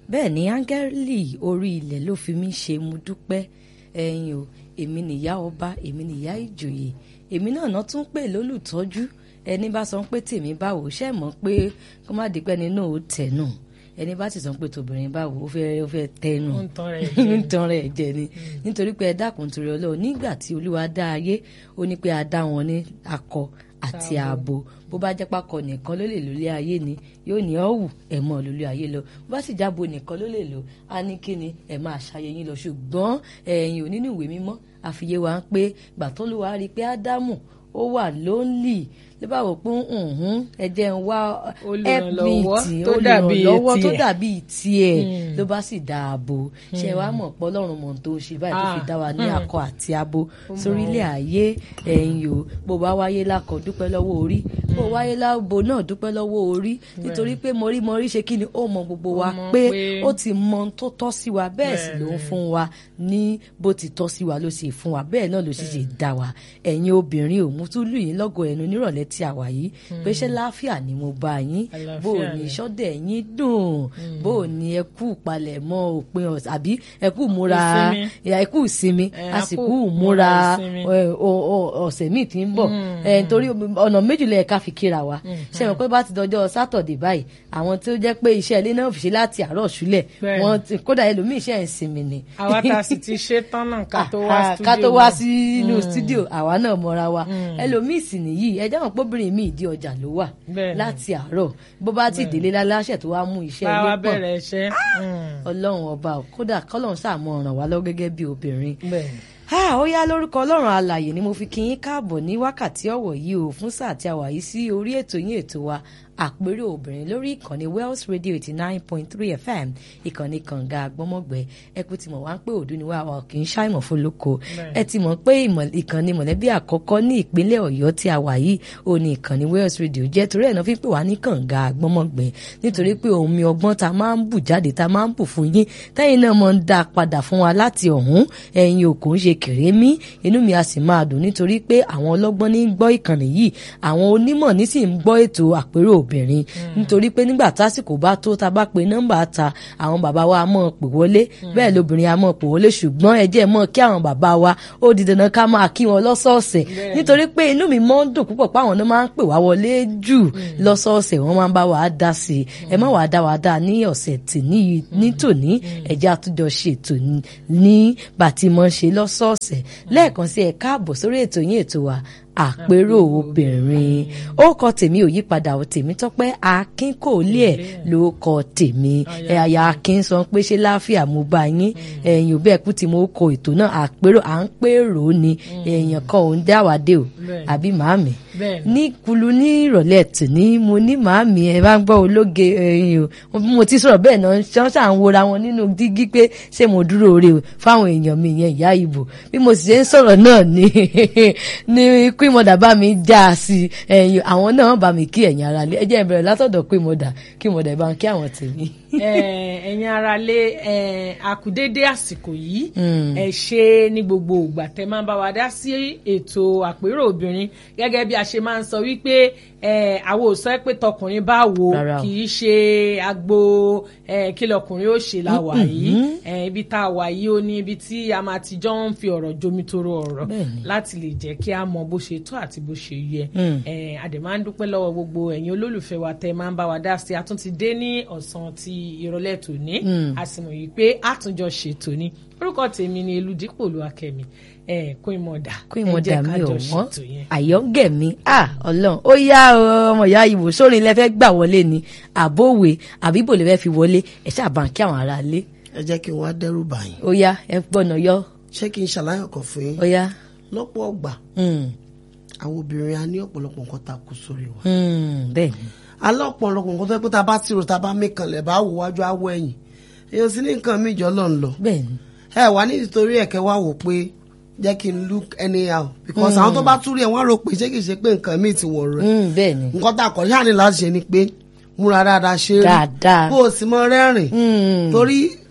bẹ́ẹ̀ ni áńgẹ́lì orí ilẹ̀ ló fi mí ṣe mo dúpẹ́ ẹ̀yin o èmi nìyá ọba èmi nìyá ìjòyè èmi náà náà tún pè lólùtọ́jú ẹni bá sọ pé tèmi báwo ṣe mọ̀ pé kó má di pé ẹni náà ó tẹ̀ nù ẹni bá sì sọ pé tòbìnrin báwo ó fẹ́ ó fẹ́ tẹnu Ó ń tan rẹ̀ jẹ. ń tan rẹ̀ jẹ ni nítorí pé ẹ dákun torí Ọlọ́run nígbà tí Olúwa dá ayé ó ní pé a dá wọn ní akọ àti ààbò bó bá jẹ́ pákọ nìkan ló lè lólé ayé ni yóò ní ọ̀wù ẹ̀ mọ́ lólé ayé lọ bó bá sì jábo nìkan ló lè lò á ní kíni ẹ̀ máa ṣayé yín lọ ṣùgbọ́n ẹ̀yin ò nínú ìwé mímọ́ àfiyé wa ń pé gbà tó ló wá rí i pé Ádámù ó wà lónlì ló bá wò pé ǹhún ẹ jẹ́ ń wá Olùrànlọ́wọ́ tó dàbí olùrànlọ́wọ́ tó tiẹ̀. dàbí tiẹ̀ ló bá sì dáàbò ṣe wá mọ̀ pé Ọlọ́run mọ̀ tó ń ṣe báyìí tó fi Ah, dá wa ní mm. akọ àti abo sórílẹ̀ ayé ẹ̀yìn o bó bá wáyé lákọ dúpẹ́ lọ́wọ́ orí bó wáyé lábo náà dúpẹ́ lọ́wọ́ orí nítorí pé mọ̀rímọ̀rí ṣe kí ni ó mọ gbogbo wa Ó mọ̀ pé pé- ó ti mọ ohun tó tọ́ sí wa bẹ́ẹ̀ sì ló ń fún wa ní bó ti tọ́ sí wa ló sì fún wa bẹ́ẹ̀ náà ló sì ṣe dá wa ẹ̀yin obìnrin ò mú tún lù yín lọ́gọ̀ ẹnu nírọ̀lẹ́ tí a wà yìí pé ṣé láàfíà ni mo bá yín Àlàáfíà bó o ní ni. sọ́dẹ̀ yín dùn bó o ní ẹ kú palẹ̀mọ́ òpin ọ̀sẹ̀ àbí ẹ kú múra Ìsinmi. ẹ kú ìsinmi Eh, a sì a kú kú múra múra ìsinmi. ẹ, o- o- ọ̀sẹ̀ míì tí ń bọ̀ ẹ, nítorí ọ̀nà méjìlá ẹ̀ka fi kíra wa ṣe mọ̀ pé bá ti dọjọ́ sátọ̀dẹ̀ báyìí àwọn tí ó jẹ́ pé iṣẹ́ ilé náà fi ṣe láti àárọ̀ ṣúlẹ̀ Bẹ́ẹ̀ni. wọ́n ti- kódà ẹlòmíì iṣẹ́ ìsinmi ni àwa tá a sì ti ṣe tán náà ká tó wá Ah, studio ká tó wá náà. sínú studio àwa náà mọra wa ẹlòmíì sì nìyí ẹ jẹ́ mọ̀ pé obìnrin mi ìdí ọjà ló wà Bẹ́ẹ̀ni. láti àárọ̀ bó bá ti délé láláṣẹ tó wá mú iṣẹ́ bá wa ilé pọ̀ bẹ̀rẹ̀ iṣẹ́. Mm. ọlọ́run ọba ò, kódà kọ́lọ́run ṣàmọ̀ ràn wá lọ́wọ́ gẹ́gẹ́ bí obìnrin bẹ́ẹ̀ni. Ah, ó yá lórúkọ ọlọ́run alàyè ni mo fi kí yín káàbọ̀ ní wákàtí ọ̀wọ̀ yìí o fún sáà tí a wà yìí sí orí ètò yín ètò wa àpérò obìnrin lórí ìkànnì Wells Radio eighty nine point three FM ìkànnì kànga àgbọ́mọ̀gbẹ́ ẹ kú ti mọ̀ wá ń pé òdu ni wá wa kì í ṣàìmọ̀ fún lóko ẹ ti mọ̀ pé ìmọ̀- ìkànnì mọ̀lẹ́bí àkọ́kọ́ ní ìpínlẹ̀ Ọ̀yọ́ tí a wà yìí ó ní ìkànnì Wells Radio jẹ́ torí ẹ̀ náà fi ń pè wá ní kànga àgbọ́mọ̀gbẹ́ nítorí pé omi ọgbọ́n ta máa ń bù jáde ta máa ń bù fún yín tẹ́yìn náà máa ń dá a padà fún wa láti ọ̀hún ẹ̀yin ò kò ń ṣe kèrémí inú mi a sì máa dùn nítorí pé àwọn ọlọ́gbọ́n ní ń gbọ́ ìkànnì yìí àwọn onímọ̀ ní sì ń gbọ́ ètò àpérò obìnrin nítorí pé nígbà tásìkò bá tó ta bá pe nọ́mbà ta àwọn bàbá wa mọ̀ pè wọlé bẹ́ẹ̀ lóbìnrin a mọ̀ pè wọlé ṣùgbọ́n ẹ jẹ́ mọ̀ kí àwọn bàbá wa ó di dandan ká máa kí wọn lọ́sọ̀ọ̀sẹ̀ nítorí pé inú mi mọ́ ń dùn púpọ̀ pé àwọn náà máa ń pè wá wọlé jù lọ́sọ̀ọ̀sẹ̀ wọ́n máa ń bá wa dá sí i ẹ má wàá dá wa dá ní ọ̀sẹ̀ tì ní ní tòní ẹ̀jẹ̀ àtúnjọ ṣètò ní- ní bàtí mọ́ ṣe lọ́sọ̀ọ̀sẹ̀ lẹ́ẹ̀kan sí ẹ káàbọ̀ sórí ètò yín ètò wa àpérò obìnrin ó kọ tèmi ò yípadà ò tèmi tọ́pẹ́ akin kò lé ẹ̀ ló kọ tèmi ẹ àyà akin sọ pé ṣé láàfíà mo bá yín ẹ̀yin ò bẹ́ẹ̀ kú tí mo kọ ètò náà àpérò à ń pèrò ni èèyàn kan ò ń dá wa dé o Bẹ́ẹ̀ni. àbí màámi Bẹ́ẹ̀ni. ní kulu ní ìrọ̀lẹ́ tòní mo ní màámi ẹ bá ń gbọ́ ológe ẹyin o bí mo ti sọ̀rọ̀ bẹ́ẹ̀ náà ṣán ṣà ń wora wọn nínú dígí pé ṣé mo dúró ore o fáwọn èèyàn mi yẹn ìyá ìbò bí mo sì ṣe ń sọ̀rọ̀ náà ni ni queen mother bá mi já a sí ẹyin àwọn náà bá mi kí ẹ̀yin ara lé ẹ jẹ́ n bẹ̀rẹ̀ látọ̀dọ̀ queen mother queen mother bá ń kí àwọn tèmi. Eh, ẹ̀yin ara lé eh, àkùdédé àsìkò yìí Mm. ẹ ṣe ní gbogbo ìgbà tẹ máa ń bá wa dá sí ètò àpérò obìnrin gẹ́gẹ́ bí a ṣe máa ń sọ wípé eh, àwọn ò sọ pé tọkùnrin bá wo Rárá o. kì í ṣe agbo eh, kí lọkùnrin ó ṣe la wà yìí Eh, ibi tá a wà yìí ó ní ibi tí a máa ti jọ ń fi ọ̀rọ̀ jomitoro ọ̀rọ̀ Bẹ́ẹ̀ni. láti lè jẹ́ kí a mọ bó ṣe tó àti bó ṣe yẹ Mm. Eh, a dẹ̀ máa ń dúpẹ́ lọ́wọ́ gbogbo ẹ̀yin olólùfẹ́ wa tẹ́ máa ń bá wa dá sí i a tún ti dé ní ọ̀sán ti ìrọ̀lẹ́ tòní a sì mọ̀ yìí pé àtúnjọ ṣètò ni orúkọ tèmi ni eludipò olúwakẹ́mi ẹ̀ queen mother queen ẹ mother jẹ́ mi ká ò jọ wọ́n ṣètò yẹn. àyọ́ngẹ̀ mi à ọlọ́run ó yá o, ọmọ ìyá ìwò sórin lẹ fẹ́ gbà wọlé ni àbówe àbíbò lè fẹ́ fi wọlé ẹ̀ ṣáàbà kí àwọn ará lé ẹ jẹ́ kí n wá dẹ́rù bà yín ó yá ẹ gbọ́nà yọ ṣé kí n ṣàlàyé ọkàn fún yín ó yá. lọ́pọ̀ ọgbà Mm, àwọn obìnrin a ní ọ̀pọ̀lọpọ̀ nǹkan tá a kó sórí wa mm, bẹ́ẹ̀ ni alẹ́ ọ̀pọ̀lọpọ̀ nǹkan tó yẹ pé tá a bá tìrò tá a bá mẹ́kànlẹ̀ bá wò wájú àwọ̀ ẹ̀yìn èèyàn sì ní nǹkan míì jọ lọ́n lọ bẹ́ẹ̀ ni ẹ wà ní nítorí ẹ̀kẹ́ wá wò pé jẹ́ kí n look anyhow because àwọn tó bá túrí ẹ̀ wọ́n rò pé ṣé kìí ṣe pé nǹkan míì ti wọ̀ rẹ̀ Mm, bẹ́ẹ̀ ni nǹkan tá a kọ̀ ṣáà ní láti ṣe ni pé múra dáadáa ṣe é rí Dáadáa. kó o sì mọ rẹ́rìn Mm, torí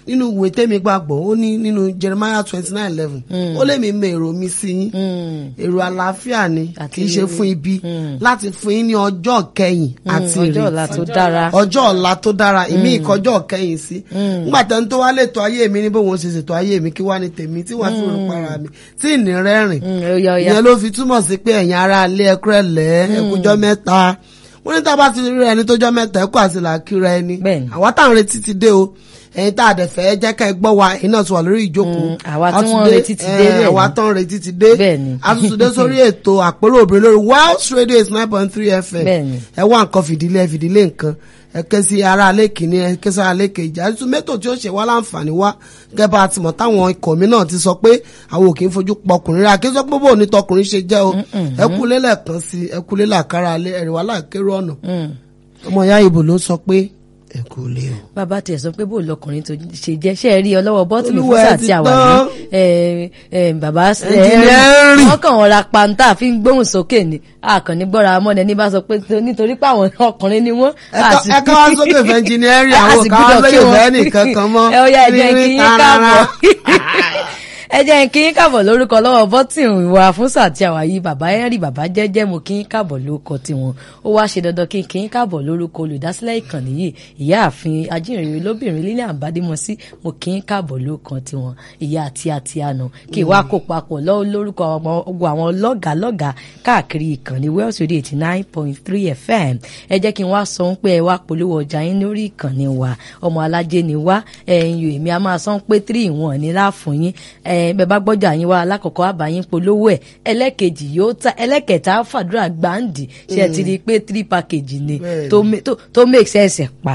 nínú ìwé tẹ́mi gbàgbọ́ ó ní nínú Jeremiah twenty nine eleven ó lè mi mọ èrò mi sí yín èrò àlàáfíà ni Àti kì í ṣe ire. fún ibi láti fún yín ní ọjọ́ kẹyìn àti ọjọ́ ọ̀la ìrètí tó dára ọjọ́ ọ̀la tó dára ìmí ìkọjọ́ kẹyìn sí nígbà tẹ́ni tó wá lè tó ayé mi ní bóun ṣe ṣètò ayé mi kí wá ní tèmi tí wàá fi rò para mi tí ìní rẹ́rìn Mm, ó yá, ó yá. ìyẹn ló fi túmọ̀ sí pé ẹ̀yin ará ilé ẹkúrẹ́ lẹ́ ẹkújọ́ mẹ́ta wọ́n ní tá a bá ti rí ẹni tó jọ́ mẹ́ta ẹkú àti làákìrẹ́ ẹni Bẹ́ẹ̀ni. àwa táwọn retí ti dé o ẹ̀yin tá a dẹ̀ fẹ́ jẹ́ ká ẹ gbọ́ wa ẹ̀yin náà ti wà lórí ìjókòó Mm, àwa A tí ti wọ́n dé, retí ti dé, eh, bẹ́ẹ̀ni. àwa tán retí ti dé Bẹ́ẹ̀ni. a tún ti dé sórí ètò àpérò obìnrin lórí Welsh Radio is nine point three FM Bẹ́ẹ̀ni. ẹ wá nǹkan fìdílé ẹ fìdílé nǹkan ẹ ké sí ara alẹ́ kìíní ẹ ké sí ara alẹ́ kejì àti mẹ́tò tí ó ṣe wá láǹfààní wá gẹ́gẹ́ bá a ti mọ̀ táwọn ikọ̀ mi náà ti sọ pé àwọn ò kì í fojú pọkùnrin rẹ̀ àkínsọ́ pé bò ní tọkùnrin ṣe jẹ́ o ẹ kú lélẹ̀ kan sí ẹ kú lélẹ̀ àkàrà alẹ́ ẹ̀rì wà láàkérò ọ̀nà Mm. ọmọ ìyá ìbò ló sọ pé ẹ kú lé o. bàbá tiẹ̀ sọ pé bó lọkùnrin tó ṣe jẹ́ ṣe é rí ọlọ́wọ́ bọ́tìlì Olúwa fúnṣà ẹ ti tí a wà tán. ní ẹ, ẹ, bàbá ẹ, Ẹnjìnẹ́rì. wọ́n kàn wọ́n ra pantá fi ń gbóhùn sókè ni àkànní gbọ́ra mọ́ni ẹni bá sọ pé tó- nítorí pé àwọn ọkùnrin ni wọ́n. àti- ẹ ká wá sókè fẹ́ ẹnjìnírì a àwọn sì ká wá gbúdọ̀ kí lóye wọn. fẹ́ nìkan kan mọ́ ẹ ó yá ẹ jẹ́ kí yín tarara. káàbọ̀ ẹ jẹ́ kí yín káàbọ̀ lórúkọ lọ́wọ́ bọ́tìn ìwà fúnṣà tí a wà yìí bàbá henry bàbá jẹ́jẹ́ mo kí yín káàbọ̀ lórúkọ tiwọn ó wá ṣe dandan kí n kí yín káàbọ̀ lórúkọ olùdásílẹ̀ ìkànnì yìí ìyáàfin ajínrere lóbìnrin Lilian Badimosi mo kí yín káàbọ̀ lórúkọ tiwọn ìyá àti àti àná kí wàá kó papọ̀ lọ́wọ́ lórúkọ àwọn ogun àwọn lọ́gàálọ́gàá káàkiri ìkànnì Wells Radio eighty nine point three FM ẹ jẹ́ kí n wá sọ pé ẹ wá polówó ọjà yín lórí ìkànnì wa ọmọ alájẹ ni wá ẹ̀yin yòó èmi a máa sọ pé three in one ní láàfún yín ẹ bẹ bá gbọ́jà yín wá alákọ̀ọ́kọ́ àbáyín polówó ẹ̀ ẹlẹ́kejì yóò ta ẹlẹ́kẹta fàdúrà gbàǹdì ṣe ti rí i pé three package ni Bẹ́ẹ̀ni. tó ma- tó- tó make sense pa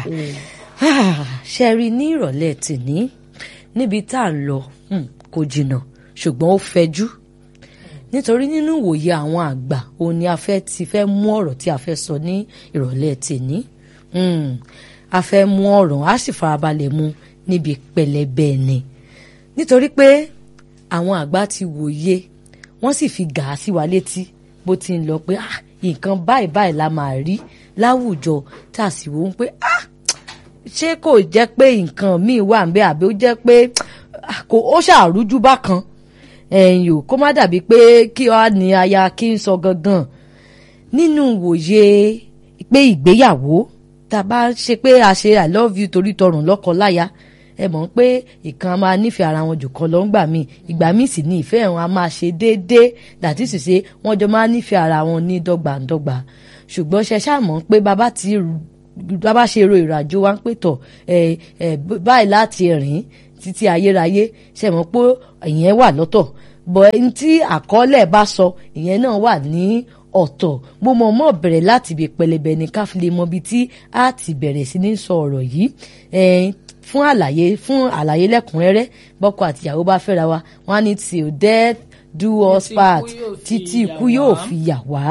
ṣe rí i ní ìrọ̀lẹ́ tìní níbi tá à ń lọ hmm, kò jìnnà ṣùgbọ́n ó fẹjú nítorí nínú ìwòye àwọn àgbà òun ni a fẹ́ ti fẹ́ mú ọ̀rọ̀ tí a fẹ́ sọ ní ìrọ̀lẹ́ tèní Hmm, a fẹ́ mú ọ̀rọ̀ a sì farabalẹ̀ mu níbi pẹlẹbẹ ni nítorí pé àwọn àgbà ti wòye wọ́n sì fi gà á sí wa létí bó ti ń lọ pé ah nǹkan báyìí báyìí la máa rí láwùjọ tá a sì wò ó pé ah ṣé kò jẹ́ pé nǹkan míì wà ń bẹ àbí ó jẹ́ pé ah, kò ó ṣàrújú bákan ẹ̀yìn ò kó má dàbí pé kí ọ ní aya kí n sọ gangan nínú wòye pé ìgbéyàwó tá a bá ṣe pé a ṣe i love you torí tọrùn lọ́kọ láya ẹ mọ̀ pé ìkan a máa nífẹ̀ẹ́ ara wọn jù kan lọ ńgbà míì ìgbà míì sì ní ìfẹ́ wọn a máa ṣe déédéé dàtí sì ṣe wọ́n jọ máa nífẹ̀ẹ́ ara wọn ní dọ́gbandọ́gba ṣùgbọ́n ṣe ṣáà mọ̀ pé bàbá ti bàbá ṣe ro ìrìnàjò wa ń pè tọ̀ ẹ ẹ báyìí láti rìn títí ayérayé ṣe mọ̀ pé ìyẹn wà lọ́tọ̀ bọ̀ ẹni tí àkọọ́lẹ̀ bá sọ ìyẹn náà wà ní ọ̀tọ̀ mo mọ̀ mọ́ bẹ̀rẹ̀ láti ibi pẹlẹbẹ ní ká fi lè mọ ibi tí a ti bẹ̀rẹ̀ sí ní sọ ọ̀rọ̀ yìí ẹ̀ẹ́n fún àlàyé fún àlàyé lẹ́kùnrẹ́rẹ́ bọ́kọ àtìyàwó bá fẹ́ra wa wọ́n á ní till death do us Títí ikú part yóò fi títí ikú yà yóò wá. fi yà wá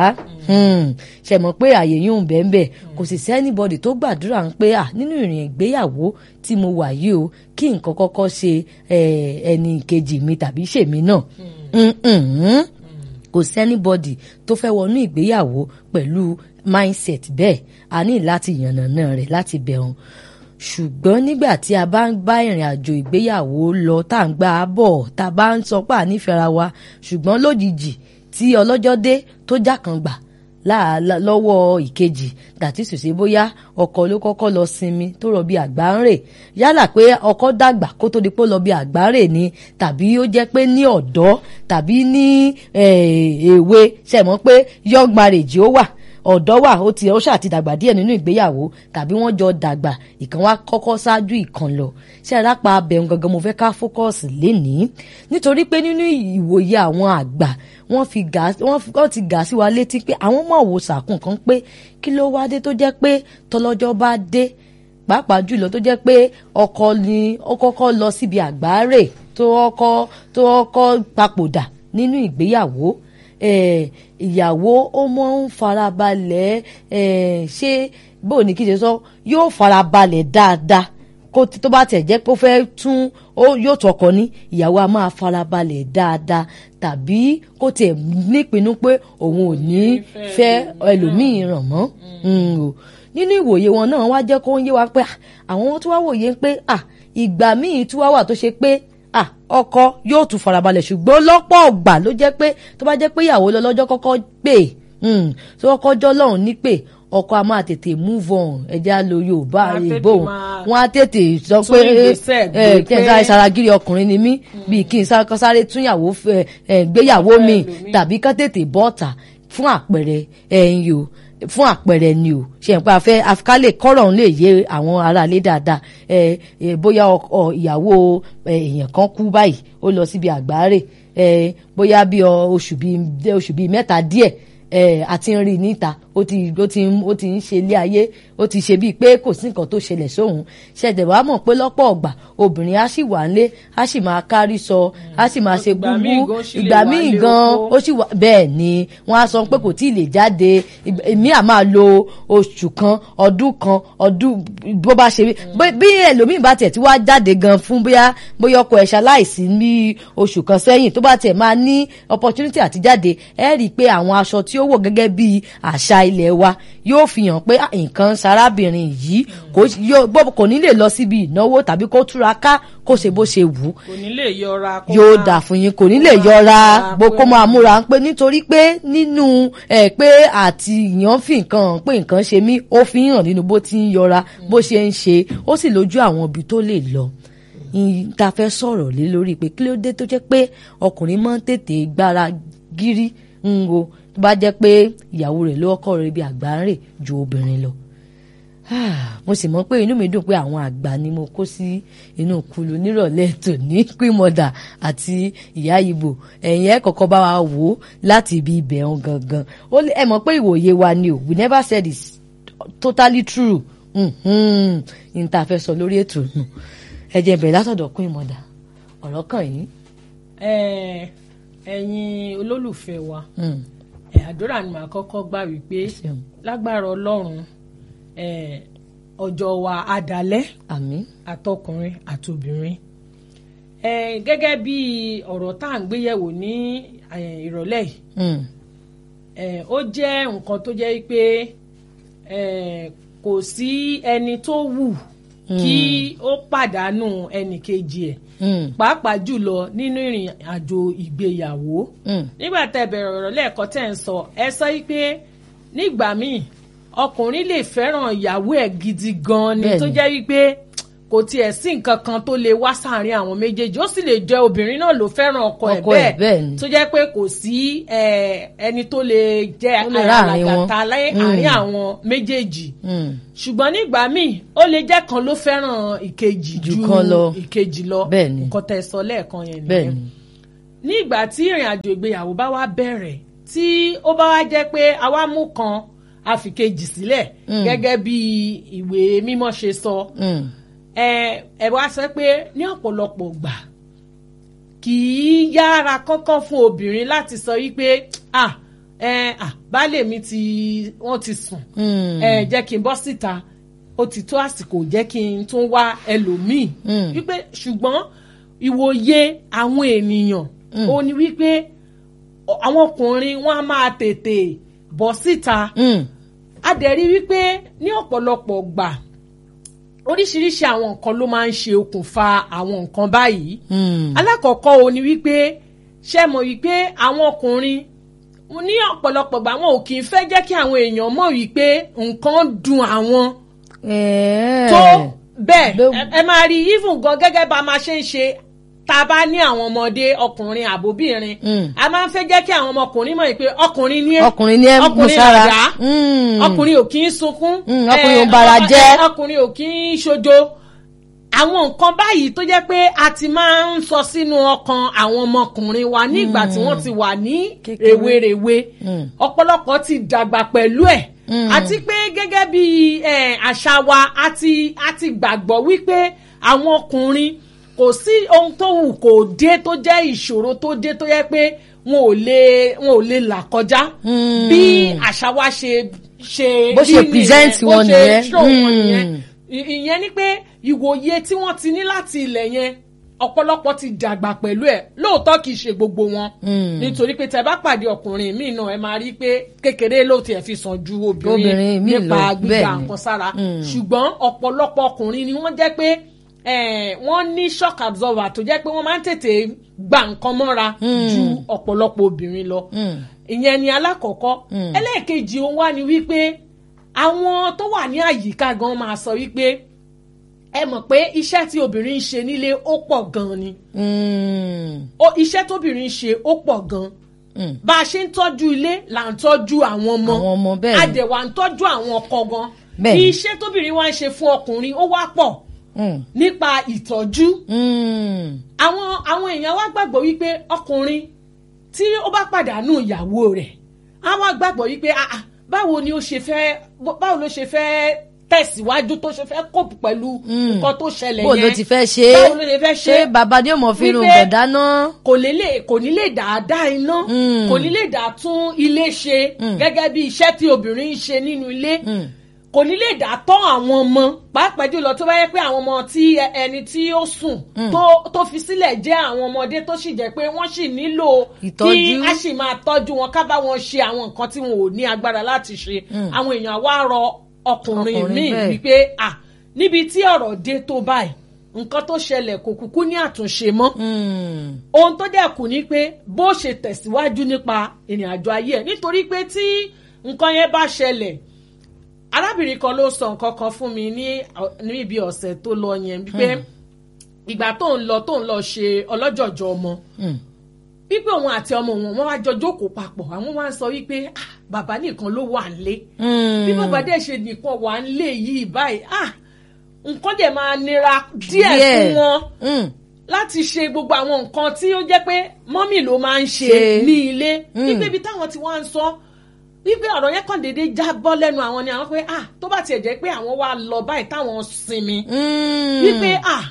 ṣe mọ̀ pé àyè yóò ń bẹ́ẹ̀ bẹ́ẹ̀ kò sì sẹ́nibọ́dì tó gbàdúrà ń pé à nínú ìrìn ìgbéyàwó tí mo wà yìí o kí nǹkan kọ́kọ́ ṣe eh, ẹni kejì mi tàbí ṣèmi náà Mm-mm. kò sẹ́nibọ́dì tó fẹ́ wọnú ìgbéyàwó pẹ̀lú mindset bẹ́ẹ̀ a ní láti yànnàná rẹ̀ láti bẹ̀rùn ṣùgbọ́n nígbà tí a bá ń bá ìrìn àjò ìgbéyàwó lọ tá à ń gbà á bọ̀ tá a bá ń sọ pé ànífẹ́ra wa ṣùgbọ́n lójijì tí ọlọ́jọ́ dé tó já kan gbà láà- lá- lọ́wọ́ ìkejì dàtí sì ṣe bóyá ọkọ ló kọ́kọ́ lọ sinmi tó rọ bí àgbá ń rè yálà pé ọkọ dàgbà kó tó di pé ó lọ bí àgbá rè ni tàbí ó jẹ́ pé ní ọ̀dọ́ tàbí ní eh, èwe ṣe mọ̀ pé young marriage ó wà ọ̀dọ́ wà ó ti ó ṣáà ti dàgbà díẹ̀ nínú ìgbéyàwó tàbí wọ́n jọ dàgbà ìkan wá kọ́kọ́ ṣáájú ìkan lọ ṣé arápa abẹ̀hùn gangan mo fẹ́ ká fókọ́ọ̀sì lénìí nítorí pé nínú ìwòye àwọn àgbà wọ́n fi gà wọ́n fi- wọ́n ti gà sí wa létí pé àwọn mọ̀ wò sàkún kan pé kí ló wá dé tó jẹ́ pé tọlọ́jọ́ bá dé pàápàá jùlọ tó jẹ́ pé ọkọ ni ó kọ́kọ́ lọ síbi àgbáre tó kọ́kọ́ tó kọ́kọ́ papòdà nínú ìgbéyàwó eh, ìyàwó ó mọ ń farabalẹ̀ eh, ṣé bó ní kí n ṣe sọ yóò farabalẹ̀ dáadáa kó tí- tó bá tẹ̀ jẹ́ pé ó fẹ́ tún ó yóò tọkọ ní ìyàwó a máa farabalẹ̀ dáadáa tàbí kó tiẹ̀ nípinnu pé òun ò ní fẹ́ ẹlòmíì ràn mọ́ Mm, o. nínú ìwòye wọn náà wá jẹ́ kó ń yé wa pé ah, àwọn tó wá wòye pé ah, ìgbà míì tún wá wà tó ṣe pé ah, ọkọ yóò tún farabalẹ̀ ṣùgbọ́n lọ́pọ̀ ọgbà ló jẹ́ pé tó bá jẹ́ pé ìyàwó lọ́lọ́jọ́ kọ́kọ́ pè mm, tó kọ́kọ́ jọ́ lọ́hùn ní pè ọkọ a máa tètè move on ẹja lo yorùbá Wọ́n á tètè ìbò máa wọn á tètè sọ tún pé ìgbésẹ̀ gbé ẹ kí n pé- sáré saragiri ọkùnrin ni mí bíi kí n sá- kọ́ sáré túnyàwó fẹ́, ẹ, gbéyàwó mi ẹlòmíì. tàbí kán tètè bọ́ọ̀tà fún àpẹẹrẹ ẹ̀yìn o fún àpẹẹrẹ ni o ṣe pé afẹ́ afikálẹ̀ kọ́rọ̀ ń lè yé àwọn aráalé dáadáa ẹ ẹ bóyá ọkọ ìyàwó ẹ, èèyàn kan kú báyìí ó lọ síbi àgbáre ẹ bóyá bí ọ- oṣù bíi oṣù bíi mẹ́ta díẹ̀ ẹ àti ń rí i níta ó ti ó ti ń ó ti ń ṣe ilé ayé ó ti ṣe bíi pé kò sí nǹkan tó ṣẹlẹ̀ sóhun ṣẹ̀dẹ̀ wàá mọ̀ pé lọ́pọ̀ ọ̀gbà obìnrin á sì wà nílé á sì máa kárí sọ á sì máa ṣe Ìgbà míì gbúgbú gan sì lè ìgbà wà míì lé gan opó. ó sì wà bẹ́ẹ̀ ni wọ́n á sọ pé kò tí ì lè jáde ìgbà- èmi à máa lo oṣù kan ọdún kan ọdún bó bá ṣe bí- bí ẹlòmíì bá tiẹ̀ tí wàá jáde gan fún bóyá bóyá ọkọ ẹ̀ ṣaláìsí ní oṣù kan sẹ́yìn tó bá tiẹ̀ máa ní opportunity àti jáde ẹ rí i pé àwọn aṣọ tí ó wọ̀ gẹ́gẹ́ bí àṣà ilẹ̀ wa yóò fi hàn pé ah, nǹkan sarábìnrin yìí kò yóò- bó- kò ní lè lọ síbi ìnáwó tàbí kó túraká kó ṣe bó ṣe wù ú kò ní lè yọra kó yóò máa- dà fún yín kò ní lè máa yọra múra bó pé- kó máa múra ń pé nítorí pé nínú ẹ pé àti ìyàn fi nǹkan hàn pé nǹkan ṣe mí ó fi ń hàn nínú bó ti ń yọra bó ṣe ń ṣe ó sì lójú àwọn ibi tó lè lọ Ìn- ta fẹ́ sọ̀rọ̀ lé lórí pé kí ló dé tó jẹ́ pé ọkùnrin máa ń tètè gbára gírí ń wo tó bá jẹ́ pé ìyàwó rẹ̀ ló ọkọ rẹ̀ bí àgbà ń rè ju obìnrin lọ Ah, mo sì mọ̀ pé inú mi dùn pé àwọn àgbà ni mo kó sí inú kulu nírọ̀lẹ́ tòní queen àti ìyá ibo ẹ̀yin ẹ̀ kọ́kọ́ bá wa wò ó láti ibi ibẹ̀ hàn gangan ó lè- ẹ mọ̀ pé ìwòye wa ni o we never said it's totally true Mhm. n ta fẹ́ sọ lórí ètò nù ẹ jẹ́ bẹ̀rẹ̀ látọ̀dọ̀ queen mother ọ̀rọ̀ kàn yín. Ẹ, ẹ̀yin olólùfẹ́ wa Mm. ẹ, àdúrà ni màá kọ́kọ́ gbà wípé Ṣeun. lágbára ọlọ́run ẹ, ọjọ́ wa adalẹ́ àmín àtọkùnrin àtobìnrin ẹ, gẹ́gẹ́ bí ọ̀rọ̀ tá à ń gbéyẹ̀wò ní ẹ, ìrọ̀lẹ́ yìí Mm. ẹ, ó jẹ́ nǹkan tó jẹ́ pé ẹ, kò sí ẹni tó wù kí ó pàdánù ẹnì kejì ẹ̀ Mm. pàápàá jùlọ nínú ìrìn àjò ìgbéyàwó Mm. nígbà tẹ́ bẹ̀rẹ̀ ọ̀rọ̀ lẹ́ẹ̀kan tẹ́ ń sọ ẹ sọ yìí pé nígbà míì ọkùnrin lè fẹ́ràn ìyàwó ẹ̀ gidi gan ni Bẹ́ẹ̀ni. tó jẹ́ wípé kò tiẹ̀ sí nǹkan kan tó lè wá sáàrin àwọn méjèèjì ó sì lè jẹ́ obìnrin náà ló fẹ́ràn ọkọ ẹ̀ Ọkọ ẹ̀ bẹ́ẹ̀ ni. tó jẹ́ pé kò sí eh, ẹni tó lè jẹ́ Tó lè ráàrin wọn. alàgàtà láàrin Mm. àwọn méjèèjì Mm. ṣùgbọ́n nígbà míì ó lè jẹ́ kan ló fẹ́ràn ìkejì Jù ju kan lọ. ìkejì lọ Bẹ́ẹ̀ni. nǹkan tẹ́ sọ lẹ́ẹ̀kan yẹn bẹ́ẹ̀ nìyẹn ni ní ìgbà tí ìrìn àjò ìgbéyàwó bá wá bẹ̀rẹ̀ tí ó bá wá jẹ́ pé àwa mú kan àfikejì sílẹ̀ Mm. gẹ́gẹ́ bí ìwé mímọ́ ṣe sọ Mm. ẹ ẹ wá sọ pé ní ọ̀pọ̀lọpọ̀ gbà kì í yára kánkán fún obìnrin láti sọ wípé ah ẹ ah baálé mi ti wọ́n ti sùn Mm. ẹ jẹ́ kí n bọ́ síta ó ti tó àsìkò jẹ́ kí n tún wá ẹlòmíì Mm. wípé ṣùgbọ́n ìwòye àwọn ènìyàn ó ní wípé ọ- àwọn ọkùnrin wọn á máa tètè bọ́ síta Mm. a dẹ̀ rí wípé ní ọ̀pọ̀lọpọ̀ gbà oríṣiríṣi àwọn nǹkan ló máa ń ṣe okùnfà àwọn nǹkan báyìí Mm. alákọ̀ọ́kọ́ o ni wípé ṣe mọ̀ wípé àwọn ọkùnrin ní ọ̀pọ̀lọpọ̀ gbà wọn ò kì í fẹ́ jẹ́ kí àwọn èèyàn mọ̀ wípé nǹkan dùn àwọn Ẹ̀ẹ́. tó bẹ́ẹ̀ Ló- ẹ- ẹ máa rí even gan gẹ́gẹ́ bá a máa ṣe ń ṣe tá a bá ní àwọn ọmọdé ọkùnrin àbóbìnrin Mm. a máa ń fẹ́ jẹ́ kí àwọn ọmọkùnrin mọ̀ pé ọkùnrin ní ẹ́ ọkùnrin ní ẹ mú ọkùnrin sára làdá Mm. ọkùnrin ò kì í sunkún Mm, ọkùnrin eh, ò bara ọ- jẹ́. eh, ọkùnrin ò kì í ṣojo àwọn nǹkan báyìí tó jẹ́ pé a ti máa ń sọ sínú ọkàn àwọn ọmọkùnrin wa nígbà tí wọ́n ti wà ní Kékeré. rèwerèwe Mm. ọ̀pọ̀lọpọ̀ ti dàgbà pẹ̀lú ẹ̀ Mm. àti pé gẹ́gẹ́ bí eh, àṣà wa a ti a ti gbàgbọ́ wípé àwọn ọkùnrin kò sí ohun tó wù kó dé tó jẹ́ ìṣòro tó dé tó yẹ pé wọn ò lè wọn ò lè là kọjá Mm. bí àṣà wa ṣe ṣe Bó ṣe rí nìyẹn, present bó wọn ṣe nìyẹn. show wọn Mm. nìyẹn. I- ìyẹn ni pé ìwòye tí wọ́n ti ní láti ilẹ̀ yẹn ọ̀pọ̀lọpọ̀ ti dàgbà pẹ̀lú ẹ̀ lóòótọ́ kì í ṣe gbogbo wọn nítorí pé tẹ́ bá pàdé ọkùnrin míì náà ẹ máa rí i pé kékeré ló tiẹ̀ fi sàn ju obìnrin Obìnrin míì nípa lọ, gbígba bẹ́ẹ̀ ni. nǹkan sára ṣùgbọ́n ọ̀pọ̀lọpọ̀ ọkùnrin ni wọ́n jẹ́ pé eh, wọ́n ní shock absorber tó jẹ́ pé wọ́n máa ń tètè gba nǹkan mọ́ra ju ọ̀pọ̀lọpọ̀ obìnrin lọ ìyẹn ni alákọ̀ọ́kọ́ ẹlẹ́ẹ̀kejì òun wá ni wípé àwọn tó wà ní àyíká gan máa sọ wípé ẹ mọ̀ pé iṣẹ́ tí obìnrin ń ṣe nílé ó pọ̀ gan ni Mm. ó iṣẹ́ tóbìnrin ń ṣe ó pọ̀ gan Mm. bá a ṣe ń tọ́jú ilé là ń tọ́jú àwọn ọmọ Àwọn ọmọ, bẹ́ẹ̀ ni. àdẹ̀wà ń tọ́jú àwọn ọkọ gan Bẹ́ẹ̀ ni. iṣẹ́ tóbìnrin wá ń ṣe fún ọkùnrin ó wá pọ̀ Mm. nípa ìtọ́jú Mm. àwọn àwọn èèyàn wá gbàgbọ́ wípé ọkùnrin tí ó bá pàdánù ìyàwó rẹ̀ á wá gbàgbọ́ wípé ah, ah, báwo ni ó ṣe fẹ́ báwo ló ṣe fẹ́ tẹ̀síwájú tó ṣe fẹ́ kópù pẹ̀lú nǹkan tó ṣẹlẹ̀ bó yẹn ló ti fẹ́ ṣe é báwo ló ṣe fẹ́ ṣe ṣé é bàbá ni ó mọ̀ fi irun Wípé- bọ̀ dáná. kò lè lè kò ní lè dáadáa iná Mm. kò ní lè dá tún ilé ṣe gẹ́gẹ́ bí iṣẹ́ tí obìnrin ń ṣe nínú ilé kò ní lè dá tọ́ àwọn ọmọ pàápàá jùlọ tó bá yẹ pé àwọn ọmọ tí ẹ- ẹni tí ó sùn tó tó fi sílẹ̀ jẹ́ àwọn ọmọdé tó sì jẹ́ pé wọ́n sì nílò kí Ìtọ́jú. a sì máa tọ́jú wọn ká bá wọn ṣe àwọn nǹkan tí wọn ò ní agbára láti ṣe àwọn èèyàn wá rọ ọkùnrin Ọkùnrin míì bẹ́ẹ̀. wípé à níbi tí ọ̀rọ̀ dé tó báyìí nǹkan tó ṣẹlẹ̀ kò kúkú ní àtúnṣe mọ́ Mm. ohun tó dẹ̀ kù ni pé bó ṣe tẹ̀síwájú nípa ìrìn àjò ayé ẹ̀ nítorí pé tí nǹkan yẹn bá ṣẹlẹ̀ arábìnrin kan ló sọ nǹkan kan fún mi ní ní ibi ọ̀sẹ̀ tó lọ yẹn wípé ìgbà tó ń lọ tó ń lọ ṣe ọlọ́jọ̀jọ̀ ọmọ Mm. wípé òun àti ọmọ wọn wọn wá jọ jókòó papọ̀ àwọn wá ń sọ wípé "Ah, bàbá nìkan ló wà nílé Mm. bí bàbá dẹ̀ ṣe nìkan wà nílé yìí báyìí ah nǹkan dẹ̀ máa nira díẹ̀ Díẹ̀. fún wọn Mm. láti ṣe gbogbo àwọn nǹkan tí ó jẹ́ pé mọ́mì ló máa ń ṣe Ṣe. ní ilé Mm. wípé ibi táwọn ti wá ń sọ wípé ọ̀rọ̀ yẹn kàn déédéé já bọ́ lẹ́nu àwọn ni àwọn pé ah tó bá tiẹ̀ jẹ́ pé àwọn wá lọ báyìí táwọn sinmi Mm. wípé ah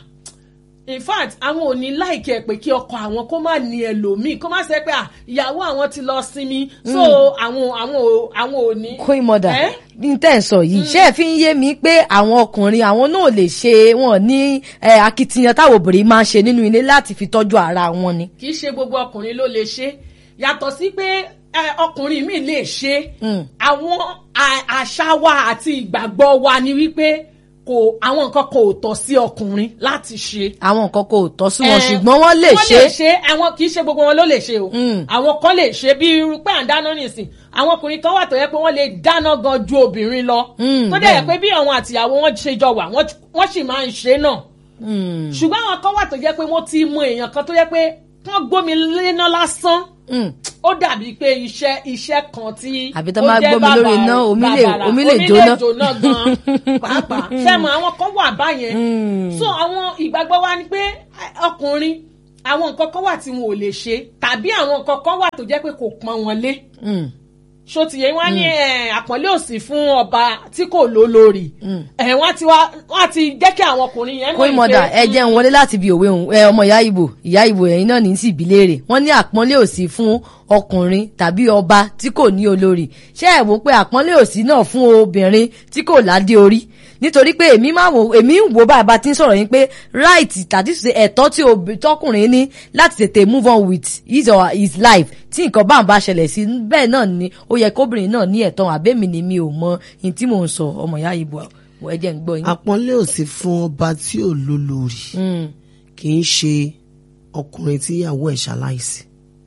in fact àwọn ò ní láìkẹ́ pé kí ọkọ àwọn kó má ní ẹlòmíì kó má ṣe pé ah ìyàwó àwọn ti lọ sinmi so àwọn àwọn ò àwọn ò ní. queen mother Eh? ní tẹ́ ẹ̀ sọ yìí ṣé ẹ fi ń yé mi pé àwọn ọkùnrin àwọn náà lè ṣe wọn ní eh, akitiyan táwọn obìnrin máa ń ṣe nínú ilé láti fi tọ́jú ara wọn ni. kì í ṣe gbogbo ọkùnrin ló lè ṣe yàtọ̀ sí pé ẹ, ọkùnrin mi lè ṣe Mm. àwọn à- àṣà wa àti ìgbàgbọ́ wa ni wípé kò àwọn nǹkan kò tọ́ sí ọkùnrin láti ṣe. àwọn nǹkan kò tọ́ sí wọn Eh, ṣùgbọ́n wọ́n lè wọ́n ṣe. lè ṣe àwọn kì í ṣe gbogbo wọn ló lè ṣe o Mm. àwọn kan lè ṣe bí irú pé à ń dáná nìsín àwọn ọkùnrin kan wà tó yẹ pé wọ́n lè dáná gan ju obìnrin lọ Mm, tó dẹ̀ yẹ bẹ́ẹ̀ pé bí àwọn àtìyàwó wọn ṣe jọ wà wọ́n wọ́n sì máa ń ṣe náà Mm. ṣùgbọ́n àwọn kan wà tó jẹ́ pé wọ́n ti mọ èèyàn kan tó jẹ́ pé wọ́n gbómi léná lásán Mm. ó dàbí pé iṣẹ́ iṣẹ́ kan tí Àbí tó ó máa jẹ́ gbómi lórí bàbàrà- iná, omi lè- bàbàrà. omi lè Omi jóná. jóná gan pàápàá ṣẹ́mu àwọn kan wà báyẹn Mm. so àwọn ìgbàgbọ́ wa ni pé eh, ọkùnrin àwọn nǹkan kan wà tí wọn ò lè ṣe tàbí àwọn nǹkan kan wà tó jẹ́ pé kò pọn wọn lé Mm. so tìyẹ wọn ní eh, àpọ́nlé òsì fún ọba tí kò lólórí ẹ̀ wọ́n ti wá wọ́n ti jẹ́ kí àwọn ọkùnrin yẹn queen mother ẹ jẹ́ ń wọlé láti bí òwe òun ẹ ọmọ ìyá ìbò ìyá ìbò ẹ̀yin náà ní sí ìbílẹ̀rẹ̀ wọ́n ní àpọ́nlé òsì fún ọkùnrin tàbí ọba tí kò ní olórí ṣé ẹ wò pé àpọ́nlé òsì náà fún obìnrin tí kò ládé orí nítorí pé èmi máa wò èmi ń wò bàbá tí ń sọ̀rọ̀ yín pé right tàbí ṣe ẹ̀tọ́ tí obì- tọkùnrin ní láti tètè move on with his or his life tí nǹkan bá ń bá ṣẹlẹ̀ sí bẹ́ẹ̀ náà ni ó yẹ kóbìnrin náà ní ẹ̀tọ́ àbẹ́mi ni mi ò mọ ní tí mò ń sọ ọmọ ìyá ìbò ẹ jẹ́ ń gbọ́ yín. àpọ́nlé ò sí fún ọba tí ò lólórí Mm. kì í ṣe ọkùnrin tí ìyàwó ẹ̀ ṣaláìsí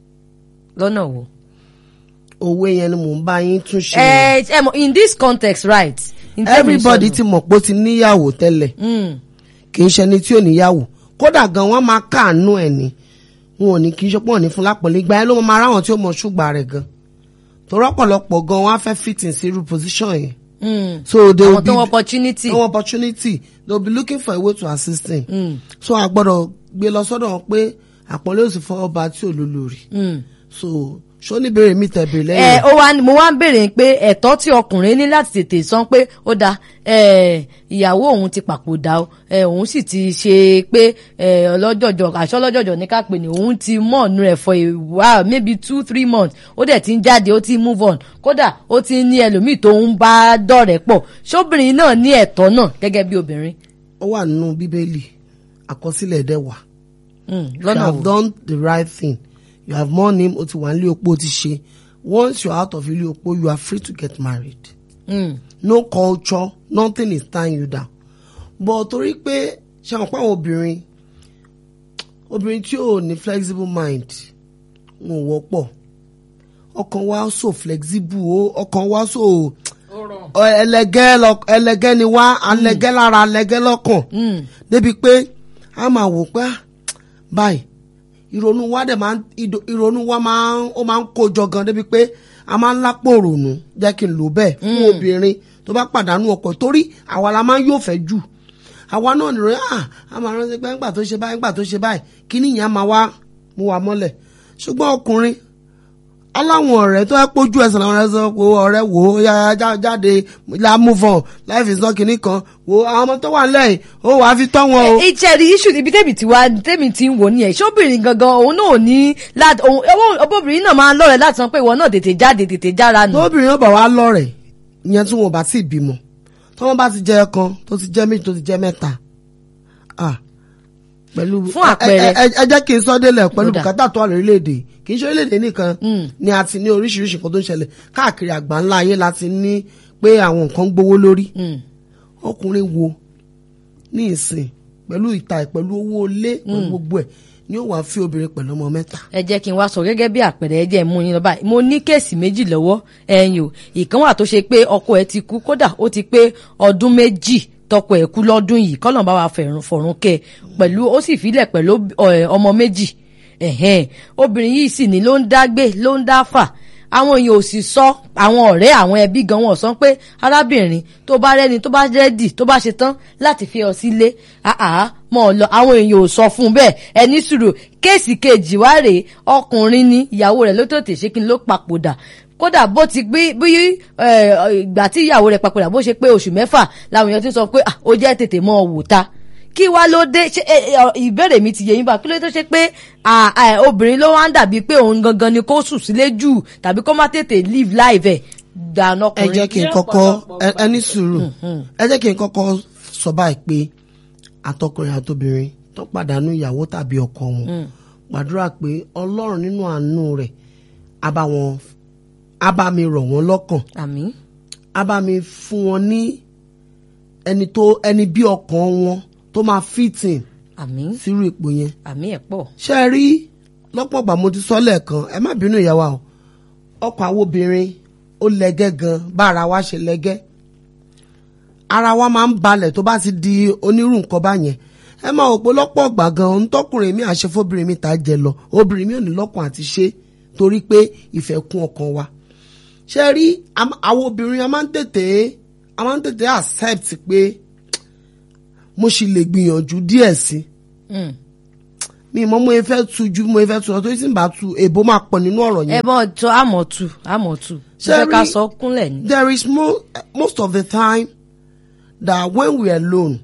lọ́nà wo. òwe yẹn ni mò ń bá yín tún ṣe ẹ ẹ mọ in this context right. in terms everybody of- ti mọ̀ pé ó ti níyàwó tẹ́lẹ̀ Mm, kì í ṣẹni tí ò níyàwó kódà gan wọ́n máa káàánú ẹ̀ ni wọn ò ní kì í ṣe pọ̀ ní fún lápọ̀lẹ́ ìgbà yẹn ló máa ráwọn tí ó mọ ṣùgbà rẹ̀ gan torí ọ̀pọ̀lọpọ̀ gan wọ́n á fẹ́ fit in sí irú position yẹn mm. so they will àwọn be tó wọ́n opportunity. no opportunity they will be looking for a way to assist him Mm, so a gbọ́dọ̀ gbé lọ sọ́dọ̀ wọn pé àpọ́nlé òsì fún ọba tí ò lólórí mm. so ṣó ní béèrè mi tẹ̀bẹ̀ ẹ lẹ́yìn ó wá mo wá ń béèrè pé ẹ̀tọ́ tí ọkùnrin ní láti tètè sọ pé ó da ẹ, ìyàwó òun ti papòdà o ẹ, òun sì ti ṣe pé ẹ, ọlọ́jọ̀jọ̀ àṣọ ọlọ́jọ̀jọ̀ ní ká pè ní òun ti mọ̀ ọ̀nù rẹ̀ for a while maybe two three months ó dẹ̀ ti ń jáde ó ti move on kódà ó ti ní ẹlòmíì tó ń bá dọ̀rẹ́ pọ̀ ṣóbìnrin náà ní ẹ̀tọ́ náà gẹ́gẹ́ bí obìnrin. ó wà nínú bíbélì àkọsílẹ̀ dẹ̀ wà Mm, you lọ́nà have wo done the right thing you have mourned him o ti wà nílé opó o ti ṣe once you are out of ilé opó you are free to get married Mm, no culture nothing is tying you down but torí pé ṣe àwọn pàwọn obìnrin obìnrin tí ò ní flexible mind wọn ò wọ́pọ̀ ọkàn wa so flexible o ọkàn wa so ó rọrùn. ọ- ẹlẹgẹ́ lọ- ẹlẹgẹ́ ni wá alẹgẹ́ lára alẹgẹ́ lọ́kàn mm, débi pé a máa wò pé ah, báyìí ìrònú wa dẹ̀ máa ń ìdò- ìrònú wa máa ń ó máa ń kó jọ gan débi pé a máa ń lápò rònú jẹ́ kí n lò bẹ́ẹ̀ fún obìnrin tó bá pàdánù ọkọ torí àwa la máa ń yóò fẹ́ jù àwa náà nìròyìn ah a máa rántí pé ńgbà tó ṣe báyìí ńgbà tó ṣe báyìí kíní yẹn á máa wá mú wa mọ́lẹ̀ ṣùgbọ́n ọkùnrin aláwọn ọ̀rẹ́ tó ẹ pójú ẹsẹ̀ làwọn ọ̀rẹ́ sọ pé ọ̀rẹ́ wò ó yá já- jáde la move on life is not kinní kan wò ó àwọn ọmọ tó wà nílẹ̀ yìí ó wàá fi tọ́ wọn o. ìjẹ́rìí iṣu ibi tẹ́mi ti wá tẹ́mi ti ń wò nìyẹn ṣóbìnrin gangan òun náà ò ní láti òun ọbọ̀bìnrin náà máa ń lọ́rẹ̀ẹ́ láti sọ pé ìwọ náà tètè jáde tètè jára nù. tóbìnrin náà bá wá lọ́rẹ̀ ìyẹn tí wọn bá sì bímọ tí wọn bá ti jẹ ẹ̀kan tó ti jẹ méjì tó ti jẹ mẹ́ta ah, pẹ̀lú Fún àpẹẹrẹ. ẹ- ẹ- ẹ jẹ́ kí n sọ délẹ̀ pẹ̀lú Kódà. bùkátà tó wà lórílẹ̀‐èdè kì í ṣe orílẹ̀‐èdè nìkan Mm. ni a ti ní oríṣiríṣi nǹkan tó ń ṣẹlẹ̀ káàkiri àgbáńlá ayé la ti ní pé àwọn nǹkan ń gbówó lórí Mm, ọkùnrin wo ní ìsìn pẹ̀lú ìta ẹ̀ pẹ̀lú owó ilé pẹ̀lú gbogbo ẹ̀ ni ó wàá fi obìnrin pẹ̀lú ọmọ mẹ́ta. ẹ jẹ́ kí n wá sọ gẹ́gẹ́ bí àpẹẹrẹ ẹ jẹ́ mú yín lọ báyìí mo ní kéèsì méjì lọ́wọ́ ẹ̀yìn o ìkan wà tó ṣe pé ọkọ ẹ̀ ti kú kódà ó ti pé ọdún méjì tọkọ ẹ̀ kú lọ́dún yìí kọ́nà bá wa fẹ̀rùn fọ̀rùn kẹ́ ẹ pẹ̀lú ó sì filẹ̀ pẹ̀lú ọ̀, ọmọ méjì ẹ̀hẹ́n obìnrin yìí sì ní ló ń dá gbé ló ń dá fà àwọn èèyàn ò sì sọ àwọn ọ̀rẹ́ àwọn ẹbí gan wọn sọ pé arábìnrin tó bá rẹ́ni tó bá rẹ́dì tó bá ṣe tán láti fi ọ sílé àá mọ̀ ọ́ lọ àwọn èèyàn ò sọ fún un bẹ́ẹ̀ ẹni sùúrù kéèsì kejì wá rèé ọkùnrin ni ìyàwó rẹ̀ ló tètè ṣe kí n ló papòdà kódà bó ti gbé bí ìgbà tí ìyàwó rẹ̀ papòdà bó ṣe pé oṣù mẹ́fà làwọn èèyàn ti sọ pé ah, ó jẹ́ tètè mọ́ ọ wò ta kí wá ló dé ṣe ẹ, ẹ, ìbéèrè mi ti yé yín bá kí ló tó ṣe pé à, à, obìnrin ló wá ń dàbí pé òun gangan ni kó sùn sílé jù tàbí kó má tètè live life ẹ̀ dáná ẹ ọkùnrin. jẹ́ kí n Ní kọ́kọ́ ọ̀pọ̀lọpọ̀ ẹ- ẹ ní ìgbà. sùúrù ẹ jẹ́ kí n kọ́kọ́ sọ báyìí pé àtọkùnrin àtobìnrin tó pàdánù ìyàwó tàbí ọkọ wọn gbàdúrà pé ọlọ́run nínú àánú rẹ̀ á bá wọn á bá mi rọ̀ wọ́n lọ́kàn àmín á bá mi fún wọn ní ẹni tó ẹni bí ọkàn wọn tó máa fìtìn àmín sírú ipò yẹn àmín ẹ̀ pọ̀. ṣe é rí lọ́pọ̀ ìgbà mo ti sọ lẹ́ẹ̀kan ẹ má bínú ìyá wa o ọkọ̀ àwọn obìnrin ó lẹ́gẹ́ gan bá ara wa ṣe lẹ́gẹ́ ara wa máa ń balẹ̀ tó bá ti di onírú nǹkan báyẹn ẹ máa wò pé lọ́pọ̀ ìgbà gan ohun tọkùnrin mi àṣẹ fóbìnrin mi ta jẹ lọ obìnrin mi ò ní lọ́kàn àti ṣe torí pé ìfẹ́ kún ọkàn wa ṣe é rí am- àwọn obìnrin a máa ń tètè a máa ń tètè accept pé mo sì lè gbìyànjú díẹ̀ sí i Mm. mi mọ mo fẹ́ tu ju mo fẹ́ tu lọ torí tí n bá tu èbó máa pọ̀ nínú ọ̀rọ̀ ẹ yẹn. bọ́ tó àmọ̀ tù àmọ̀ tù Ṣé ṣé ká rí- sọ kúnlẹ̀ ni. there is mo most of the time that when we are alone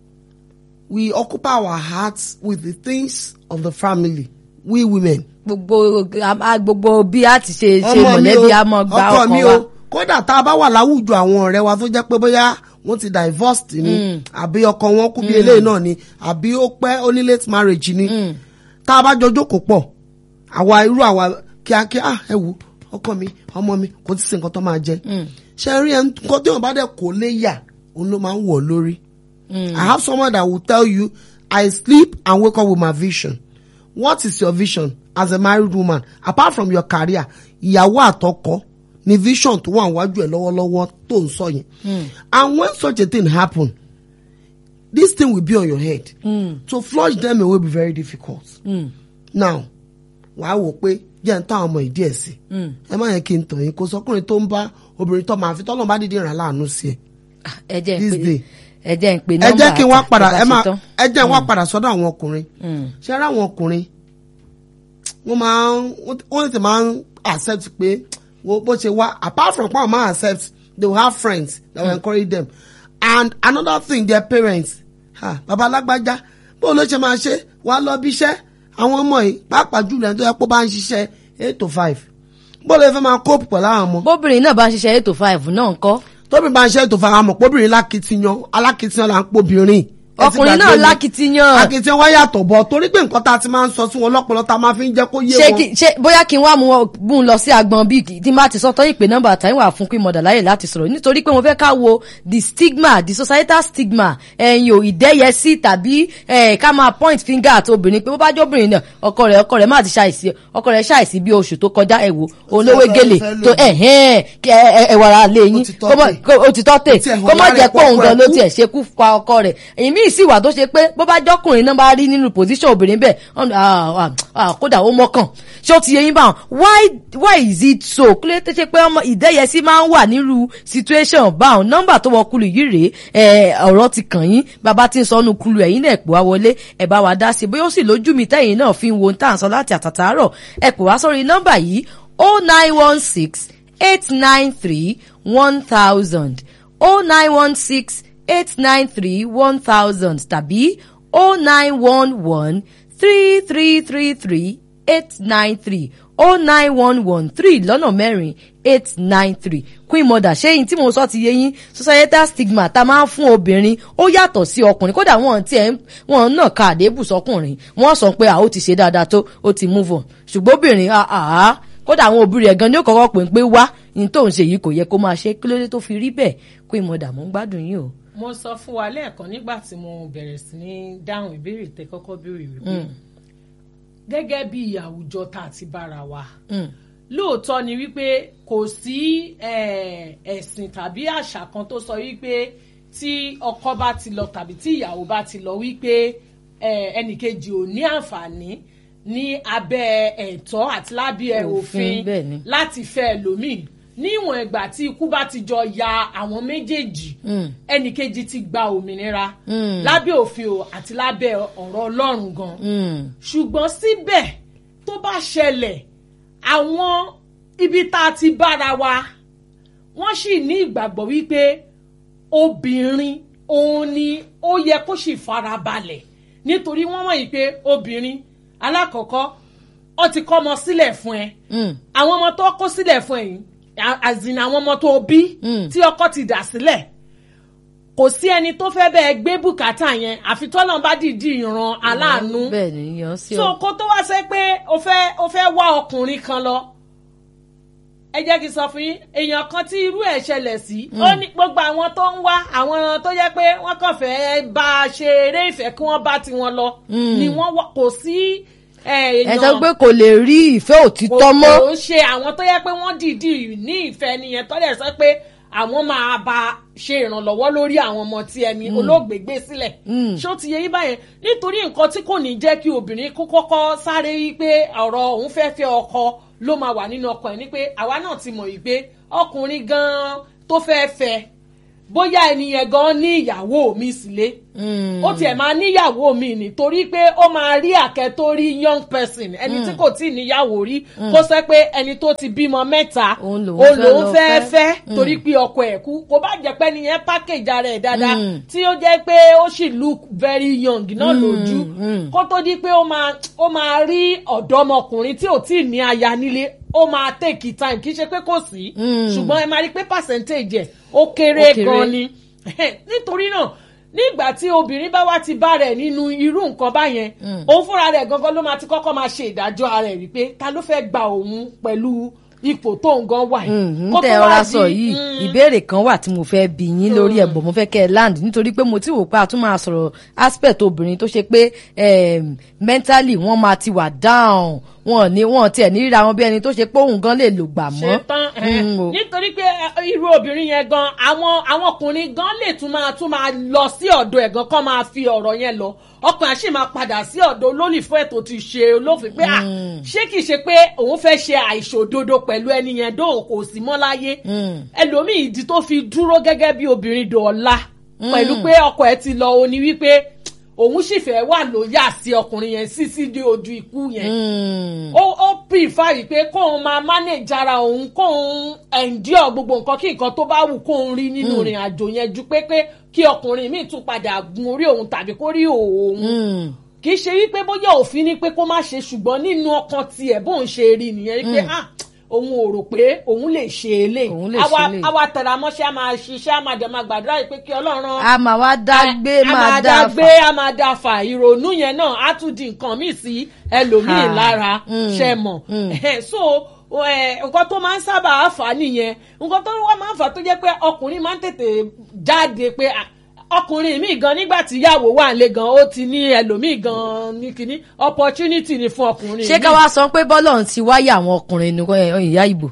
we occupy our hearts with the things of the family we women. gbogbo a- gbogbo bí a ti ṣe ṣe ọmọ mi mọ̀lẹ́bí o a mọ̀ gba ọkọ mi ọkàn wa. o kódà tá a bá wà láwùjọ àwọn ọ̀rẹ́ wa tó jẹ́ pé bóyá wọ́n ti divorced ni àbí ọkọ wọn kú bí eléyìí náà ni àbí ó pẹ́ ó ní late marriage ni tá a bá jọ jókòó pọ̀ àwa irú àwa kíákíá ah, ẹ wò ọkọ mi ọmọ mi kò tí ì sí nǹkan tó máa jẹ ṣe rí ẹni nǹkan tí wọn bá dẹ̀ kó lé yà òun ló máa ń wọ̀ lórí. I have someone that will tell you I sleep and wake up with my vision. What is your vision as a married woman apart from your career? Ìyàwó àtọkọ ni vision tó wà níwájú ẹ lọ́wọ́lọ́wọ́ tó ń sọ yẹn. And when such a thing happen, this thing will be on your head. To flush them away will be very difficult. Now, wàá wò pé jẹ́ ń tán àwọn ọmọ ìdí ẹ̀ sí. Ẹ má yẹ kí n tàn yín kó sọkùnrin tó ń bá obìnrin tó máa fi tọ́lọ́ bá dídí ràn láàánú sí ẹ. Ah, ẹ jẹ́ ń This pè day. ẹ jẹ́ ń pè ẹ nọ́mbà jẹ́ kí n wá àti padà tó bá ẹ máa ṣe tán. ẹ jẹ́ n wá padà sọ́dọ̀ àwọn ọkùnrin Mm. ṣé ara àwọn ọkùnrin wọ́n máa ń wọ́n ti máa ń accept pé wo bó ṣe wá apart from pé àwọn máa accept they will have friends that will encourage them and another thing their parents ha baba alágbájá bó ló ṣe máa ṣe wá lọ bí iṣẹ́ àwọn ọmọ yìí pàápàá jùlọ ẹni tó yẹ kó bá ń ṣiṣẹ́ eight to five bó ló fẹ́ máa cope pẹ̀lú àwọn ọmọ bóbìnrin náà bá ń ṣiṣẹ́ eight to five náà ńkọ́. tóbi bá ń ṣe ètò faramọ̀ pọ́bìnrin lákìtìyàn alákìtìyàn là ń pọ́bìnrin ẹ ti ọkùnrin gbàgbé náà ni. lákìtìyàn akitiyan wá yàtọ̀ bọ̀ torí pé nǹkan tá a ti máa ń sọ sí wọn lọ́pọ̀lọ́ tá a máa fi ń jẹ́ kó yé ṣé wọn. kí ṣé bóyá kí n wá mú wọn- mú un lọ sí agbọn bíi kí- tí n bá ti sọ tọ́yìn pé nọ́mbà tàyín wà fún pé mọ̀dà láyè láti sọ̀rọ̀ nítorí pé mo fẹ́ ká wo the stigma the societal stigma ẹ̀yìn ò ìdẹ́yẹsí tàbí eh, ká máa point finger àti obìnrin pé bó bá jẹ́ obìnrin náà ọkọ rẹ̀ ọkọ rẹ̀ má ti ṣàìsí ọkọ rẹ̀ ṣàìsí bí oṣù tó kọjá ẹ̀wò olówó fẹ́- gèlè fẹ́ lò tó ní. ẹ̀hẹ́n kí ẹ- ẹ- ẹ̀wàrà lè yín ti tọ́ kó mọ̀- tè. kó- ó ti tọ́ tè Ó ti ẹ̀ kó hàn má lára jẹ́ ẹ̀ pé òun pọ́kọ gan ẹ̀ ló kú. tiẹ̀ ṣekú pa ọkọ rẹ̀ èyí míì sì wà tó ṣe pé bó bá jọkùnrin náà bá rí nínú position obìnrin bẹ́ẹ̀ ọ̀n- ah, ah, ah, kódà ó mọ́kàn ṣé ó ti yẹ yín bá wọn why why is it so kílé tó ṣe pé ọmọ ìdẹ́yẹsí máa ń wà nírú situation báwọn nọ́mbà tó wọ kulu yìí rèé ẹ, ọ̀rọ̀ ti kàn yín bàbá tí ń sọ ọ́nù kulu ẹ̀yìn náà pè wá wọlé ẹ̀ bá wa dá sí i bóyá ó sì lójú mi tẹ́yìn náà fi ń wo tá à ń sọ láti àtàtàárọ̀ ẹ pè wá sórí nọ́mbà yìí oh nine one six eight nine three one thousand oh nine one six eight nine three one thousand tàbí oh nine one one three three three three eight nine three oh nine one one three lọ́nà mẹ́rin eight nine three queen mother ṣé yín tí mo sọ ti yé yín societal stigma tá a máa ń fún obìnrin ó yàtọ̀ sí ọkùnrin kódà wọn tiẹ̀ ń- wọn náà ka àdébù sọkùnrin wọn sọ pé à ó ti ṣe dáadáa tó ó ti move on ṣùgbọ́n obìnrin àá kódà àwọn òbí rẹ̀ gan ni ó kọ́kọ́ pè ń pé wá ní tóun ṣe yìí kò yẹ kó máa ṣe kí ló dé tó fi rí bẹ́ẹ̀ queen mother mo ń gbádùn yín o. mo sọ fún wa lẹ́ẹ̀kan nígbà tí mo bẹ̀rẹ̀ sí ní dáhùn ìbéèrè tẹ kọ́kọ́ béèrè wípé gẹ́gẹ́ bí àwùjọ tá a ti bára wa Mm. lóòótọ́ ni wípé kò sí eh, ẹ̀sìn tàbí àṣà kan tó sọ wípé tí ọkọ bá ti lọ tàbí tí ìyàwó bá ti lọ wípé eh, ẹnìkejì ò ní àǹfààní ní abẹ́ ẹ̀tọ́ àti lábẹ́ Òfin, òfin bẹ́ẹ̀ ni. láti fẹ́ ẹlòmíì níwọ̀n ìgbà tí ikú bá ti jọ ya àwọn méjèèjì Mm. ẹnìkejì ti gba òmìnira Mm. lábẹ́ òfin o àti lábẹ́ ọ̀rọ̀ ọlọ́run gan Mm. ṣùgbọ́n síbẹ̀ tó bá ṣẹlẹ̀ àwọn ibi tá a ti bára wa wọ́n sì ní ìgbàgbọ́ wípé obìnrin òun ni ó yẹ kó sì fara balẹ̀ nítorí wọ́n mọ̀ yìí pé obìnrin alákọ̀ọ́kọ́ ó ti kọ́ ọmọ sílẹ̀ fún ẹ Mm. àwọn ọmọ tó kó sílẹ̀ fún ẹ̀yìn àzìn àwọn ọmọ tó bí Mm. tí ọkọ ti dà sílẹ̀ kò sí ẹni tó fẹ́ bẹ́ẹ̀ gbé bùkátà yẹn àfi tọ́lọ́n bá dìídì ìran aláàánú bẹ́ẹ̀ ni yan sí so ọ. kó tó wá sẹ́ pé o fẹ́ o fẹ́ wá ọkùnrin kan lọ ẹ jẹ́ kí n sọ fún yín èèyàn kan tí irú ẹ̀ ṣẹlẹ̀ sí ó ní gbogbo àwọn tó ń wá àwọn tó yẹ pé wọ́n kàn fẹ́ bá a ṣe eré ìfẹ́ kí wọ́n bá tiwọn lọ Mm. ni wọ́n wá kò sí ẹ eh, èèyàn sọ pé kò lè rí ìfẹ́ òtítọ́ mọ́. kò ṣe àwọn tó yẹ pé wọ́n dìídì ní ìfẹ́ nìyẹn tó dẹ̀ sọ pé àwọn máa bá a ṣe ìrànlọ́wọ́ lórí àwọn ọmọ tí ẹni olóògbé gbé sílẹ̀ Mm. ṣó ti yẹ yín báyẹn nítorí nǹkan tí kò ní jẹ́ kí obìnrin kó kọ́kọ́ sáré wí pé ọ̀rọ̀ òun fẹ́ fẹ́ ọkọ ló máa wà nínú ọkọ ẹ̀ ní pé àwa náà ti mọ̀ yìí pé ọkùnrin gan-an tó fẹ́ fẹ́ bóyá ẹni yẹn gan ní ìyàwó mi sílé Mm. ó tiẹ̀ máa níyàwó mi nítorí pé ó máa rí àkẹ́ tó rí young person ẹni tí kò tí ì níyàwó rí kó sẹ́ pé ẹni tó ti bímọ mẹ́ta Òun lòun òun fẹ́ lòun lọ fẹ́ fẹ́. fẹ́ torí pé ọkọ ẹ̀ kú kó bá jẹ́ pé nìyẹn package ara ẹ̀ dáadáa Mm. tí ó jẹ́ pé ó sì look very young náà lójú mm. kó tó di pé ó máa ó máa rí ọ̀dọ́mọkùnrin tí ò tí ì ní aya nílé ó máa take time kì í ṣe pé kò sí Mm. ṣùgbọ́n ẹ máa rí pé percentage ẹ̀ ó kéré Ó kéré. gan ni nítorí náà nígbà tí obìnrin bá wá ti bá rẹ̀ nínú irú nǹkan báyẹn òun fúnra rẹ̀ gangan ló máa ti kọ́kọ́ máa ṣe ìdájọ́ ara ẹ̀ wípé ta ló fẹ́ gba òun pẹ̀lú ipò tóun gan wà yìí. n Kó tẹ tó wá ọra di- sọ yìí Mm. ìbéèrè kan wà tí mo fẹ́ bi yín lórí ẹ̀ bọ̀ mo fẹ́ kẹ́ ẹ land nítorí pé mo ti wò pé a tún máa sọ̀rọ̀ aspect obìnrin tó ṣe pé em, mentally wọ́n máa ti wà down wọn ní wọn tiẹ̀ ní ríra wọn bí ẹni tó ṣe pé òun gan lè lò gbà mọ́. ṣe tán ẹ Mm, o. nítorí pé ẹ, irú obìnrin yẹn gan àwọn àwọn ọkùnrin gan lè tún máa tún máa lọ sí ọ̀dọ̀ ẹ̀ gan kọ́ máa fi ọ̀rọ̀ yẹn lọ ọkùnrin àṣì máa padà sí ọ̀dọ̀ olólùfẹ́ ẹ̀ tó ti ṣe olófin pé à ṣé kìí ṣe pé òun fẹ́ ṣe àìṣòdodo pẹ̀lú ẹni yẹn dóhùn kò sí mọ́ láyé Mm. ẹlòmíì ìdí tó fi dúró gẹ́gẹ́ bí obìnrin dọ̀ọ́lá pẹ̀lú pé ọkọ ẹ̀ ti lọ òní wípé òun sì fẹ́ wà lóyà sí ọkùnrin yẹn sísí dé ojú ikú yẹn Mm. ó ó prefer yìí pé kóun máa manage ara òun kóun endure gbogbo nǹkan kí nǹkan tó bá wù kóun rí nínú ìrìn àjò yẹn ju pé pé kí ọkùnrin míì tún padà gun orí òun tàbí kó rí òun Mm. kì í ṣe wípé bóyá òfin ni pé kó má ṣe ṣùgbọ́n nínú ọkàn tiẹ̀ bóun ṣe rí nìyẹn wípé ah òun ò rò pé òun lè ṣe eléyìí Òun lè àwa ṣe eléyìí. àwa tẹ̀ra mọ́ṣẹ́ a máa ṣiṣẹ́ a máa dẹ̀ máa gbàdúrà yìí pé kí ọlọ́run a máa wá dá gbé a máa dá dá gbé a máa dá fà ìrònú yẹn náà á tún di nǹkan míì sí ẹlòmíì Ha. lára Mm. ṣe mọ̀ so eh, nǹkan tó máa ń sábà fà á nìyẹn nǹkan tó wá máa ń fà á tó jẹ́ pé ọkùnrin máa ń tètè jáde pé ah, ọkùnrin mi gan nígbà tí ìyàwó wà nílé gan ó ti ní ẹlòmíì gan ní kínní opportunity ni fún ọkùnrin ṣé ká míì. wá sọ pé bọ́lọ̀ ti wáyà àwọn ọkùnrin ní ẹ, ìyá ìbò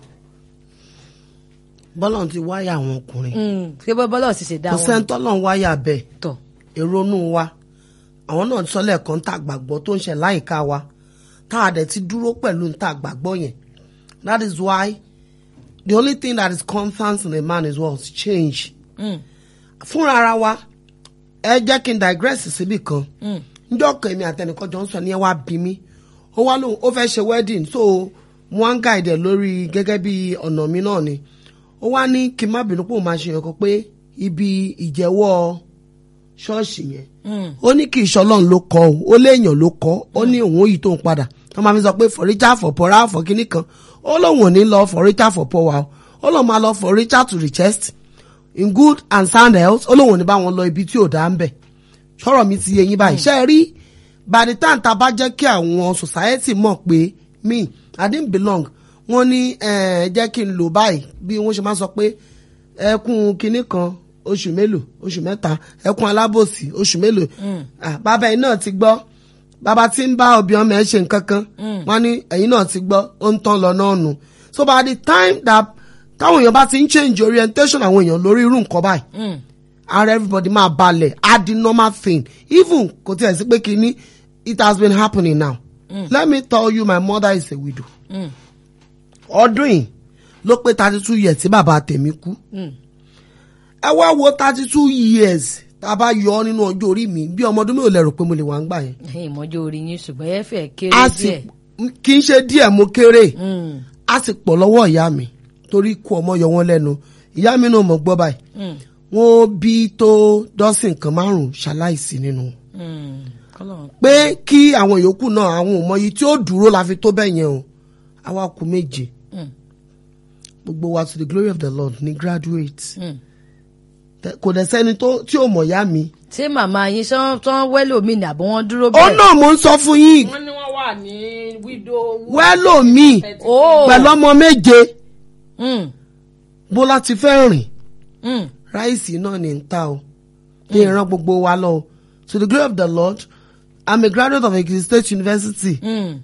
bọ́lọ̀ ti wáyà àwọn ọkùnrin ṣé bọ́ bọ́lọ̀ ti ṣe dá kò wọn sẹ́ńtọ́lọ̀ ń wáyà bẹ́ẹ̀ tọ̀ èrònú wa àwọn náà sọ lẹ́ẹ̀kan tá a gbàgbọ́ tó ń ṣe láìka wa tá a dẹ̀ ti dúró pẹ̀lú tá a gbàgbọ́ yẹn that is why the only thing that is constant in a man is what change Mm. fúnra ara wa ẹ jẹ́ kí n digress síbì kan njọ́ kan èmi àtẹnìkan jọ ń sọ ní ẹ wá bí mi ó wá lóhùn ó fẹ́ ṣe wedding so mo wá ń guide ẹ̀ lórí gẹ́gẹ́ bí ọ̀nà mi náà ni ó wá ní kí n má bínú pé òun máa ṣe yàn kan pé ibi ìjẹ́wọ́ ṣọ́ọ̀ṣì yẹn ó ní kì í ṣọlọ́run ló kọ́ o ó léèyàn ló kọ́ ó ní òun ó yí tóun padà wọ́n máa fi sọ pé for richer for poorer for kinní kan ó lóun ò ní lọ for richer for poor wa o ó lóun máa lọ for richer to richest in good and sound health ó lóun ò ní bá wọn lọ ibi tí ò dá ń bẹ̀ sọ̀rọ̀ mi ti yé yín báyìí ṣe é rí by the time tá a bá jẹ́ kí àwọn society mọ̀ pé me I didn't belong wọ́n ní ẹ jẹ́ kí n lò báyìí bí wọ́n ṣe máa sọ pé ẹkún kinní kan oṣù mélòó oṣù mẹ́ta ẹkún alábòsí oṣù mélòó Ah, bàbá yìí náà ti gbọ́ bàbá tí ń bá òbí ọmọ ẹ ṣe nǹkan kan wọ́n ní ẹ̀yin náà ti gbọ́ ó ń tán lọ náà nù so by the time that táwọn èèyàn bá ti ń change orientation àwọn èèyàn lórí irú nǹkan báyìí ara everybody máa balẹ̀ á di normal thing even kò tiẹ̀ sí pé kínní it has been happening now let me tell you my mother is a widow ọdún yìí ló pé thirty two years tí bàbá tèmi kú ẹ wá wo thirty two years tá a bá yọ ọ nínú ọjọ́ orí mi bí ọmọ ọdún mi ò lérò pé mo lè wà ń gbà yẹn ìmọ̀jọ́ orí yín ṣùgbọ́n ẹ fẹ́ kéré a sì díẹ̀ kì í ṣe díẹ̀ mo kéré Mm. a sì pọ̀ lọ́wọ́ ìyá mi torí ikú ọmọ yọ wọ́n lẹ́nu ìyá mi náà mọ̀ gbọ́ báyìí Mm. wọ́n bí tó dọ́sìn kan márùn-ún ṣaláìsí nínú wọn. Mm. Kọ́lọ́run. pé kí àwọn yòókù náà àwọn òmọyì tí ó dúró la fi tó bẹ́ẹ̀ yẹn o àwa kù méje Mm. gbogbo wa to the glory of the lord ní graduate Mm. Tẹ- kò dẹ̀ sẹ́ni tó tí ò mọ̀ yá mi. ṣé màmá yín ṣán tán wẹ́lò mi ní àbọ̀ wọn dúró ó bẹ́ẹ̀. náà mò ń sọ fún yín wọ́n ní wọ́n wà ní widow. wẹ́lò mi Oh. pẹ̀lú ọmọ méje Mm. bó láti fẹ́ rìn Mm. ráìsì náà ní ń ta o ní ìran gbogbo wa lọ o to the glory of the lord i'm a graduate of Ekiti State University. Mm.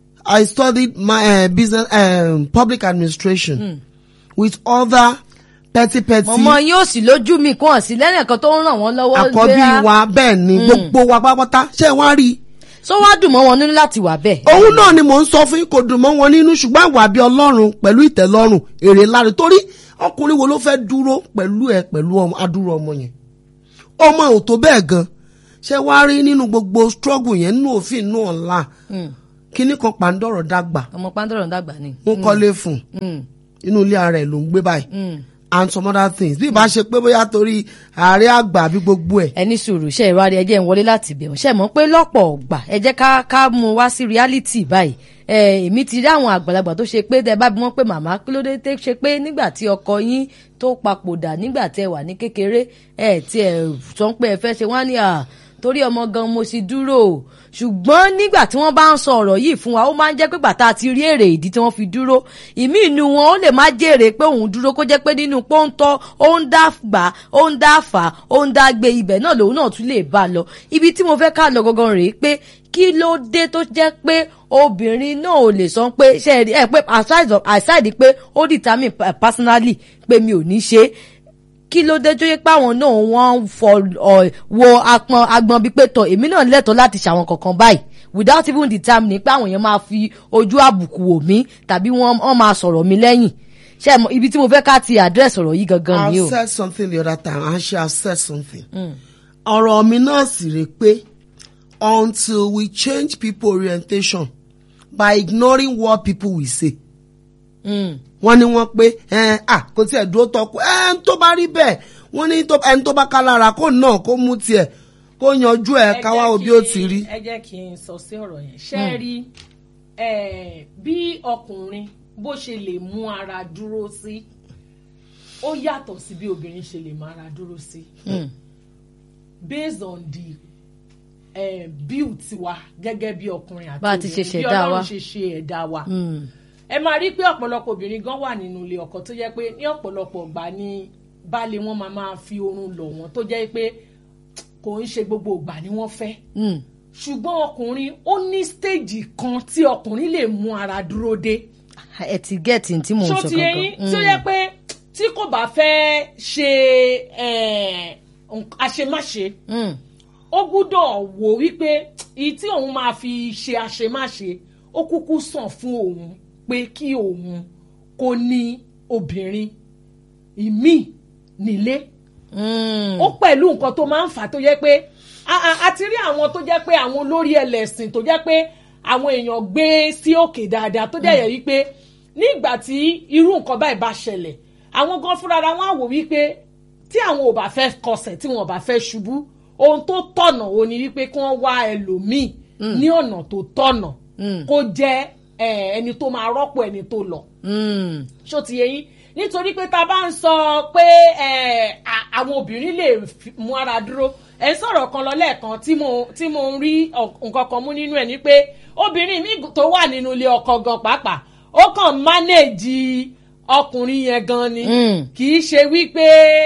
I studied my uh, business um, public administration with other petty petty ọmọ yín ò sì lójú mi kàn sí lẹ́nìkan kan tó ń ràn wọ́n lọ́wọ́ àkọ́bí gbéra. wa bẹ́ẹ̀ ni gbogbo wa pátápátá ṣé wọ́n á rí i. sọ wá dùn mọ́ wọn nínú láti wà bẹ́ẹ̀. òun náà ni mò ń sọ fún yín kò dùn mọ́ wọn nínú ṣùgbọ́n àwa bí ọlọ́run pẹ̀lú ìtẹ́lọ́rùn èrè láre torí ọkùnrin wo ló fẹ́ dúró pẹ̀lú ẹ pẹ̀lú ọmọ adúrú ọmọ yẹn ọmọ ò tó bẹ́ẹ̀ gan ṣé wàá rí nínú gbogbo struggle yẹn nínú òfin nínú ọ̀la Mm. kíní kan pàǹdọ̀rọ̀ dàgbà ọmọ pàǹdọ̀rọ̀ ń dàgbà ni. wọ́n kọ́lé fún un Mm. inú ilé ara ẹ̀ ló ń gbé báyìí Mm. and some other things bí ìbá ṣe pé bóyá torí ààrẹ àgbà àbí gbogbo ẹ̀ ẹni sùúrù ṣe ìwádìí ẹjẹ ń wọlé láti bẹ̀rù ṣe mọ̀ pé lọ́pọ̀ ọ̀gbà ẹ jẹ́ ká ká mú wá sí reality báyìí ẹ èmi ti rí àwọn àgbàlagbà tó ṣe pé tẹ bá bí wọ́n pé màmá kí ló dé tẹ́ ṣe pé nígbà tí ọkọ yín tó papòdà nígbà tẹ wà ní kékeré ẹ tí ẹ sọ pé ẹ fẹ́ ṣe wọ́n á ní à torí ọmọ gan mo sì dúró o ṣùgbọ́n nígbà tí wọ́n bá ń sọ ọ̀rọ̀ yìí fún wa ó máa ń jẹ́ pé bàtà àti rí èrè ìdí tí wọ́n fi dúró ìmí inú wọn ó lè má jèrè pé òun dúró kó jẹ́ pé nínú pọ́ńtọ́ ó ń dá gbà ó ń dá fà ó ń dá gbé ibẹ̀ náà lòun náà tún lè bá a lọ ibi tí mo fẹ́ ká lọ gangan rèé pé kí ló dé tó jẹ́ pé obìnrin náà ò lè sọ pé ṣe é rí ẹ pé aside of- aside pé ó determine pa- personally pé mi ò ní ṣe é kí ló dé tó yẹ pé àwọn náà wọ́n ń fọ ọ, wo apọn agbọn bíi pé tọ èmi náà lẹ́tọ̀ọ́ láti ṣàwọn kankan báyìí without even determining pé àwọn yẹn máa fi ojú àbùkù wò mí tàbí wọ́n wọ́n máa sọ̀rọ̀ mi lẹ́yìn ṣe mọ ibi tí mo fẹ́ ká ti address ọ̀rọ̀ yìí gangan ni I o. said something the other time and she has said something. ọ̀rọ̀ mi náà sì rè pé until we change people orientation by ignoring what people will say. Mm. wọ́n ní wọ́n pé ẹ à kò tiẹ̀ dúró tọkù ẹ tó bá rí bẹ́ẹ̀ wọ́n ní tó- ẹni tó bá ká lára kó náà kó mú tiẹ̀ kó yanjú ẹ̀ káwá jẹ́ òbí kí- ó ti rí. ẹ jẹ́ kí n sọ sí ọ̀rọ̀ yẹn ṣé ẹ rí eh, bí ọkùnrin bó ṣe lè mú ara dúró sí ó yàtọ̀ sí bí obìnrin ṣe lè mú ara dúró sí Mm. based on the eh, build wa gẹ́gẹ́ bí ọkùnrin àti Bá a ti ṣe obìnrin, bí ṣẹ̀dá wa. ọlọ́run ṣe ṣe ẹ̀dá wa Mm. ẹ máa rí pé ọ̀pọ̀lọpọ̀ obìnrin gan wà nínú ilé ọkọ tó jẹ́ pé ní ọ̀pọ̀lọpọ̀ ìgbà ni baálé wọn máa máa fi oorun lọ̀ wọ́n tó jẹ́ pé kò ń ṣe gbogbo ìgbà ni wọ́n fẹ́ Mm. ṣùgbọ́n ọkùnrin ó ní stéèjì kan tí ọkùnrin lè mú ara dúró dé ẹ ti gẹ́ẹ̀tì tí mò ń ṣó sọ ti eyín tí ó yẹ pé tí kò bá fẹ́ ṣe eh, nk- àṣemáṣe Mm. ó gbúdọ̀ wò wípé èyí tí òun máa fi ṣe àṣemáṣe ó kúkú sàn fún òun pé kí òun kó ní obìnrin ìmíì nílé Mm. ó pẹ̀lú nǹkan tó máa ń fà á tó yẹ pé a- a a ti rí àwọn tó jẹ́ pé àwọn olórí ẹlẹ́sìn tó jẹ́ pé àwọn èèyàn gbé sí òkè dáadáa tó dẹ̀ yẹ wípé nígbà tí irú nǹkan báyìí bá ṣẹlẹ̀ àwọn gan fúnra ra wọn á wò wípé tí àwọn ò bá fẹ́ kọsẹ̀ tí wọn ò bá fẹ́ ṣubú ohun tó tọ̀nà ò ní wípé kí wọ́n wá ẹlòmíì ní ọ̀nà tó tọ̀nà Mm. kó jẹ́ eh, ẹni tó máa rọ́pò ẹni tó lọ Mm. ṣó ti yẹ yín nítorí pé tá a bá ń sọ pé ẹ, à- àwọn obìnrin lè fi- mú ara dúró ẹ ń sọ̀rọ̀ kan lọ lẹ́ẹ̀kan tí mo tí mo ń rí ọ- nǹkan kan mú nínú ẹ̀ ni pé obìnrin mi tó wà nínú ilé ọkọ gan pàápàá ó kàn mánéèjì ọkùnrin yẹn gan ni Mm. kì í ṣe wípé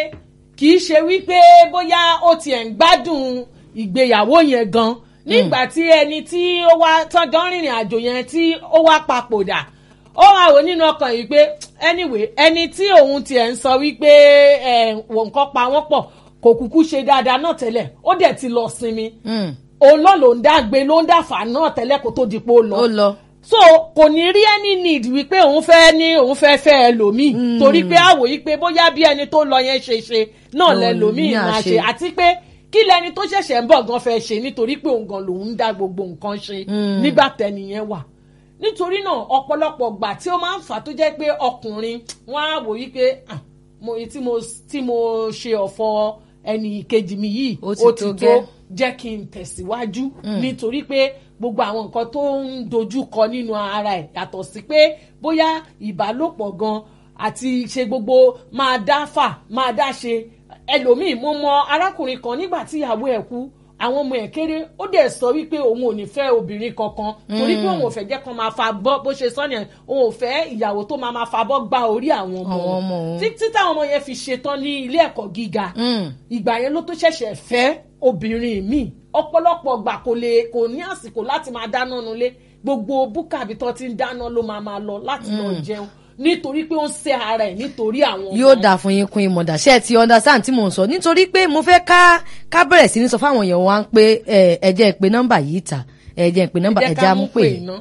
kì í ṣe wípé bóyá ó tiẹ̀ ń gbádùn ìgbéyàwó yẹn gan nígbà tí ẹni tí ó wá tán gan rìnrìn àjò yẹn tí ó wá papòdà ó wá wò nínú ọkàn yìí pé anyway ẹni tí òun tiẹ̀ ń sọ wípé ẹ̀ wò nǹkan pa wọ́n pọ̀ kò kúkú ṣe dáadáa náà tẹ́lẹ̀ ó dẹ̀ ti lọ sinmi Mm. òun náà ló ń dàgbé ló ń dàfà náà tẹ́lẹ̀ kó tó di pé ó lọ ó lọ. so kò ní rí any need wípé òun fẹ́ ní òun fẹ́ fẹ́ ẹlòmíì torí pé àwò yìí pé bóyá bí ẹni tó lọ yẹn ṣe ṣe náà Òun lẹlòmíì ní máa àṣe. ṣe àti pé kí lẹni tó ṣẹ̀ṣẹ̀ ń bọ̀ gan fẹ́ ṣe nítorí pé òun gan lòun ń dá gbogbo nǹkan ṣe nígbà tẹ́niyẹn wà nítorí náà ọ̀pọ̀lọpọ̀ gbà tí ó máa ń fà tó jẹ́ pé ọkùnrin wọn á wò yí pé "Ah, mo tí mo tí mo ṣe ọ̀fọ̀ ẹnì kejì mi yìí Ó ti ó tó ti gẹ́." tó jẹ́ kí n tẹ̀síwájú nítorí pé gbogbo àwọn nǹkan tó ń dojú kọ nínú ara ẹ̀ yàtọ̀ sí pé bóyá ìbálòpọ̀ gan àti ṣe gbogbo máa dá fà máa dá ṣe ẹlòmíì mo mọ arákùnrin kan nígbà tí ìyàwó ẹ̀ kú àwọn ọmọ ẹ̀ kéré ó dẹ̀ sọ wípé òun ò ní fẹ́ obìnrin kankan torí pé òun ò fẹ́ jẹ́ kán máa fa bọ́ bó ṣe sọ nìyẹn òun ò fẹ́ ìyàwó tó máa máa fa bọ́ gba orí àwọn ọmọ Àwọn ọmọ òun. títí táwọn ọmọ yẹn fi ṣetán ní ilé ẹ̀kọ́ gíga Mm. ìgbà yẹn ló tó ṣẹ̀ṣẹ̀ fẹ́ obìnrin mi ọ̀pọ̀lọpọ̀ gbà kò lè kò ní àsìkò láti máa dáná nulẹ̀ gbogbo búkà àbí tó ti ń dáná ló máa máa lọ láti lọ jẹun nítorí pé ó ń ṣe ara ẹ̀ nítorí àwọn ọmọ. yóò dà fún yín kún ìmọ̀dà ṣé ẹ ti understand tí mò ń sọ nítorí pé mo fẹ́ ká ká bẹ̀rẹ̀ sí ní sọ fáwọn èèyàn wa ń pé ẹ ẹ jẹ́ ìpè nọ́mbà yìí ta ẹ jẹ́ ìpè nọ́mbà ẹ ẹ jẹ́ jẹ́ ká mú amúpè. pè iná.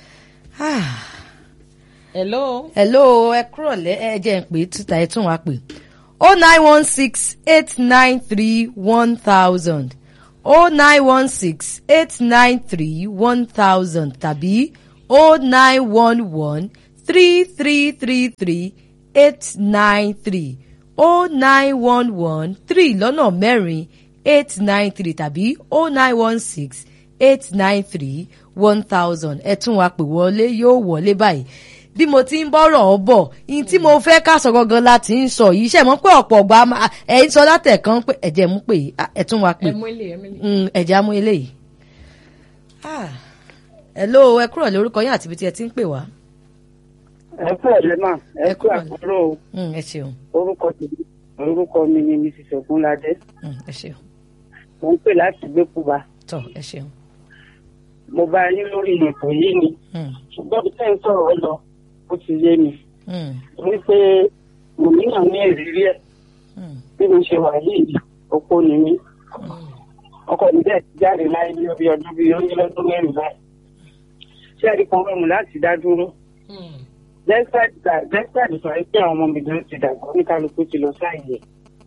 Ah. hello. hello ẹ kúrọ̀lẹ́ ẹ jẹ́ ìpè títa ẹ tún wá pè o nine one six eight nine three one thousand o nine one six eight nine three one thousand tàbí o nine one one three three three three eight nine three o nine one one three lọ́nà mẹ́rin eight nine three tàbí o nine one six eight nine three one thousand ẹ tún wá pè wọlé yóò wọlé báyìí bí mo ti ń bọ́rọ̀ ọ bọ̀ ní tí mo fẹ́ ká sọ gangan láti ń sọ yìí ṣe mọ́ pé ọ̀pọ̀ ọgbà ẹ̀ ń sọ látẹ̀kan pé ẹ̀jẹ̀ mú pé ẹ̀ tún wá pè ẹ mú ilé ẹ mú ilé. Mm, ẹ̀jẹ̀ á mú eléyìí. Ah. hello ẹ kúrò lórúkọ yín àti ibi tí ẹ ti ń pè wá. ẹ kú ọ̀lẹ́ mà ẹ kú kúrọ̀lẹ́. àkúrò Mm, ẹ ṣeun orúkọ tèmi orúkọ mi ni mrs ogunlade Mm, ẹ ṣeun mo ń pè láti gbẹkúba tọ ẹ ṣeun. mo bá yín lórí ètò yìí ni Mm, ṣùgbọ́n bí tẹ́ ń sọ̀rọ̀ lọ ó ti yé mi mm, wípé mo níyàn ní ìrírí ẹ̀ mm, bí mo ṣe wà yìí opó ni mí ọkọ mi bẹ́ẹ̀ ti jáde láyé bí ọbí ọdún bíi ó ní lọ́dún mẹ́rin báyìí ṣé ẹ̀rí kan rọrùn láti dá dúró Hmm. despite that despite the fact pé àwọn ọmọ mi gan ti dàgbà oníkálukú ti lọ sáàyè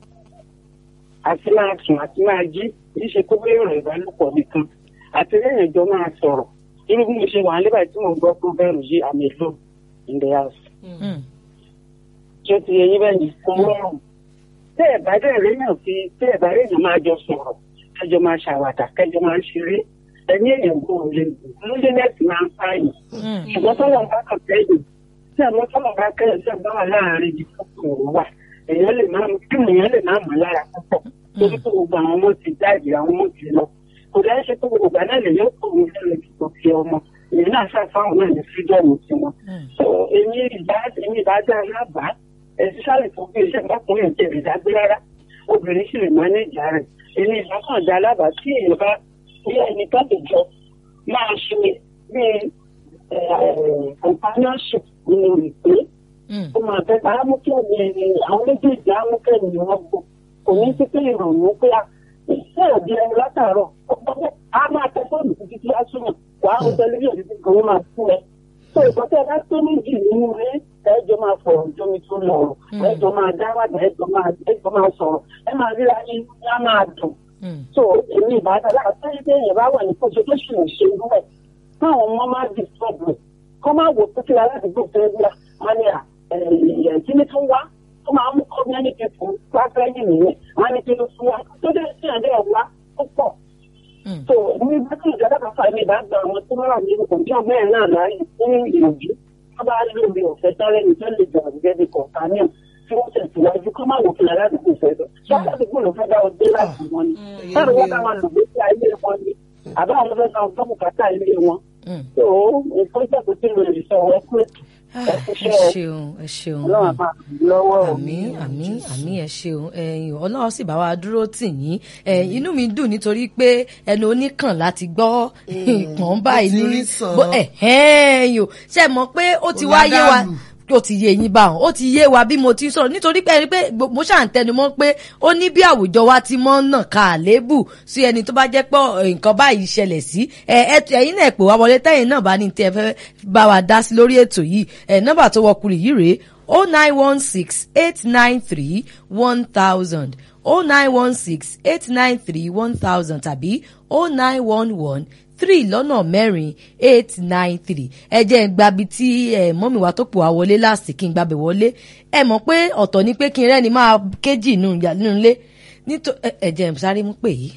àti máa sùn àti máa jí kì í ṣe kó bẹ́ẹ̀ rẹ̀ ìbálòpọ̀ nìkan àti lẹ́yìn ìjọ máa sọ̀rọ̀ irú bí mo ṣe wà nígbà tí mo gbọ́ pé bẹ́ẹ̀rù yìí àmì èlò in the house mm, tí ó ti yẹ yín bẹ́ẹ̀ ni kò rọrùn tẹ́ ẹ̀ bá dẹ̀ réyàn fi tẹ́ ẹ̀ bá réyàn máa jọ sọ̀rọ̀ kẹjọ máa ṣàwàdà kẹjọ máa ṣeré ẹni èèyàn kò lè lóde nẹ́ẹ̀sì máa ń pààyàn mm, ṣùgbọ́n tọ́lọ̀ bá kàn kẹ́yìn tí àwọn tọ́lọ̀ bá kẹ́yìn tí àbá wà láàárín ibi tó kù wà èèyàn lè má kí èèyàn lè má mọ̀ lára púpọ̀ torí pé gbogbo àwọn ọmọ ti jáde àwọn ọmọ ti lọ kò dáa ṣe pé gbogbo ìgbà náà lè yóò kó mi lẹ́nu ìdìbò fi ọmọ èèyàn náà ṣàfáwọn náà ní fídọ́ọ̀mù tiwọn. so èmi ìbá èmi ìbá dá alábàá ẹ̀sìn sálẹ̀ tó gbé iṣẹ́ ọkùnrin ìjẹ́ ìdágbé rárá obìnrin sì lè mánéjà rẹ̀ èmi ìbá kàn dá alábàá tí èèyàn bá ní ẹni tó lè jọ máa ṣe bíi companionship nínú ìpè ó máa fẹ́ bá amúkẹ́ni ẹni àwọn méjèèjì amúkẹ́ni ni wọ́n gbọ́ kò ní sí pé ìrònú pé a ìṣe òbí ẹni látàárọ̀ a máa tẹ fóònù títí tí a súnmọ̀ wà á tẹlifíṣàn títí kan ó máa fún ẹ. tó ìkọ́tẹ́ bá tó méjì nínú rẹ ẹjọ́ máa fọ̀rọ̀ jómi tó lọ̀rọ̀ ẹjọ́ máa dáwàdà ẹjọ́ máa ẹjọ́ máa sọ̀rọ̀ ẹ máa ríra yín á máa dùn. so èmi ìbátan láti tẹ́lẹ̀ tẹ́lẹ̀ yẹn bá wà ní kóso tó ṣì ń ṣe irú ẹ̀ káwọn ọmọ máa dì sọ́ọ̀bù kọ́ máa wò pé kí aládùúgbò fẹ́ gbà wọ́n ní à kíní tó wá tó máa mú community fún pápẹ́ yìí nìyẹn wọ́n ní kí ló fún wa tó dé sí àdé ọ̀wá tó pọ̀. tó ní bá tí ìjọba kan fà mí bá gba àwọn tó wà nínú òbí ọmọ ẹ̀ náà láàyè fún ìròjú tó bá lóore ọ̀fẹ́ sáré ní tó lè jà gẹ́gẹ́ bí kọ̀ọ̀tánìà tí wọ́n tẹ̀síwájú kọ́ máa wò kí aládùúgbò fẹ́ lọ. ṣé aládùúgbò ló fẹ́ dá ọ dé láti wọn ni. sáré wọn bá wọn lò gbé sí ayé wọn ni àbá àwọn fẹ́ dá ọ gbọ́ bùkátà ilé wọn. tó nǹkan ìjọba tí mo lè sọ wọ́n pé ẹ ṣeun ẹ ṣeun àmín àmín àmín ẹ ṣeun ẹ̀yin Ọlọ́run sì bá wa dúró tì yín inú mi dùn nítorí pé ẹnu oníkàn láti gbọ́ ìpọ́n báyìí ní ẹ̀hẹ́n ṣe mọ̀ pé ó ti wá yé wa ó ti yé yín báwọn ó ti yé wa bí mo ti ń sọ̀rọ̀ nítorí pé ẹni pé mo ṣà ń tẹnu mọ́ pé ó ní bí àwùjọ wa ti mọ́ nà ká àléébù sí ẹni tó bá jẹ́ pé nǹkan báyìí ṣẹlẹ̀ sí ẹ̀yin náà pè wá wọlé tẹ́yìn náà bá ní tí ẹ fẹ́ bá wa dá sí lórí ètò yìí nọ́mbà tó wọkùnrin yìí rèé o nine one six eight nine three one thousand o nine one six eight nine three one thousand tàbí o nine one one three lọ́nà mẹ́rin eight nine three ẹ jẹ́ ń gbabi tí ẹ mọ́mì wa tó pò wá wọlé láàsì kí n gbabẹ̀ wọlé ẹ mọ̀ pé ọ̀tọ̀ ni pé kí n rẹ́ni máa kéjì nínú ilé nítorí ẹ jẹ́ ń sáré mú pè yìí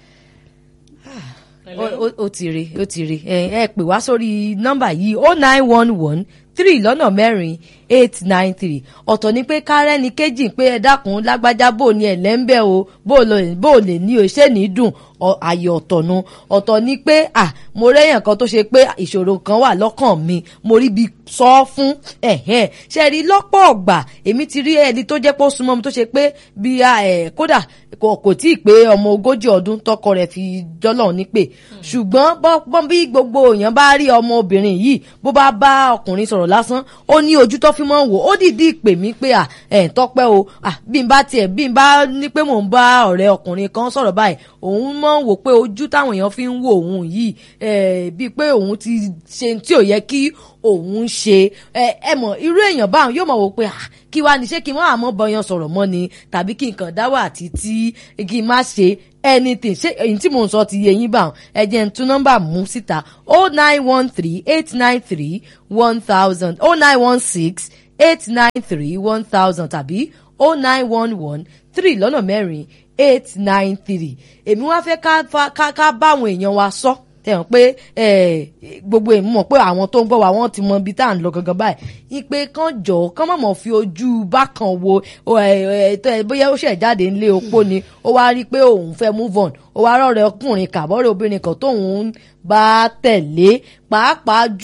ó ti rí ó ti rí ẹ pè wá sórí nọ́mbà yìí o nine one one three lọ́nà mẹ́rin eight nine three ọ̀tọ̀ ni pé kárẹ́ni kejì pé ẹ dákun lágbájá bò ní ẹ̀lẹ́ńbẹ́ o bò lè ní o ṣé ní dùn àyè ọ̀tọ̀ nu ọ̀tọ̀ ni pé à mo rẹ́yàn kan tó ṣe pé ìṣòro kan wà lọ́kàn mi mo rí bi sọ fún ẹ̀hẹ́n ṣe rí lọ́pọ̀ ọ̀gbà èmi ti rí ẹni tó jẹ́ pé ó súnmọ́ mi tó ṣe pé bí kódà kò tí ì pé ọmọ ogójì ọdún tọkọ rẹ̀ fi jọ́lọ́run ní pé ṣùgbọ́n bọ́n bí gbogbo èèyàn bá rí ọmọ obìnrin yìí bó bá bá ọkùnrin sọ̀rọ̀ lásán ó ní ojú tó fi mọ́ wò ó dìdí pè mí pé à ẹ̀ tọ́pẹ́ o à bí n bá tiẹ̀ bí n bá ní pé mò ń bá ọ̀rẹ́ ọkùnrin kan sọ̀rọ̀ báyìí òun mọ̀ ń wò pé ojú táwọn èèyàn fi ń wo òun yìí bíi pé òun ti ṣe tí ò yẹ kí òun ṣe ẹ mọ̀ irú èèyàn báwọn yóò mọ̀ wò pé kí wàá ní ṣé kí wọ́n àmọ́ bọyan sọ̀rọ̀ mọ́ ni tàbí kí nǹkan dáwọ́ àti tí kí n má ṣe anything ṣé èyí tí mò ń sọ ti yé yín báwọn ẹ jẹ́ n tún nọ́mbà mú síta o nine one three eight nine three one thousand o nine one six eight nine three one thousand tàbí o nine one one three lọ́nà mẹ́rin eight nine three èmi wá fẹ́ ká ká báwọn èèyàn wa sọ tẹ̀wọ̀n pé gbogbo èèmọ̀ mọ̀ pé àwọn tó ń gbọ́ wa wọ́n ti mọ ibi tá à ń lọ gangan báyìí ìpè kan jọ kán mọ̀mọ́ fi ojú bákan wo bóyá ó ṣẹ̀ jáde ńlé opó ni ó wá rí i pé òun fẹ́ move on ó wá rọ̀rẹ́ ọkùnrin kàbọ̀rẹ́ obìnrin kan tóun bá tẹ̀lé pàápàá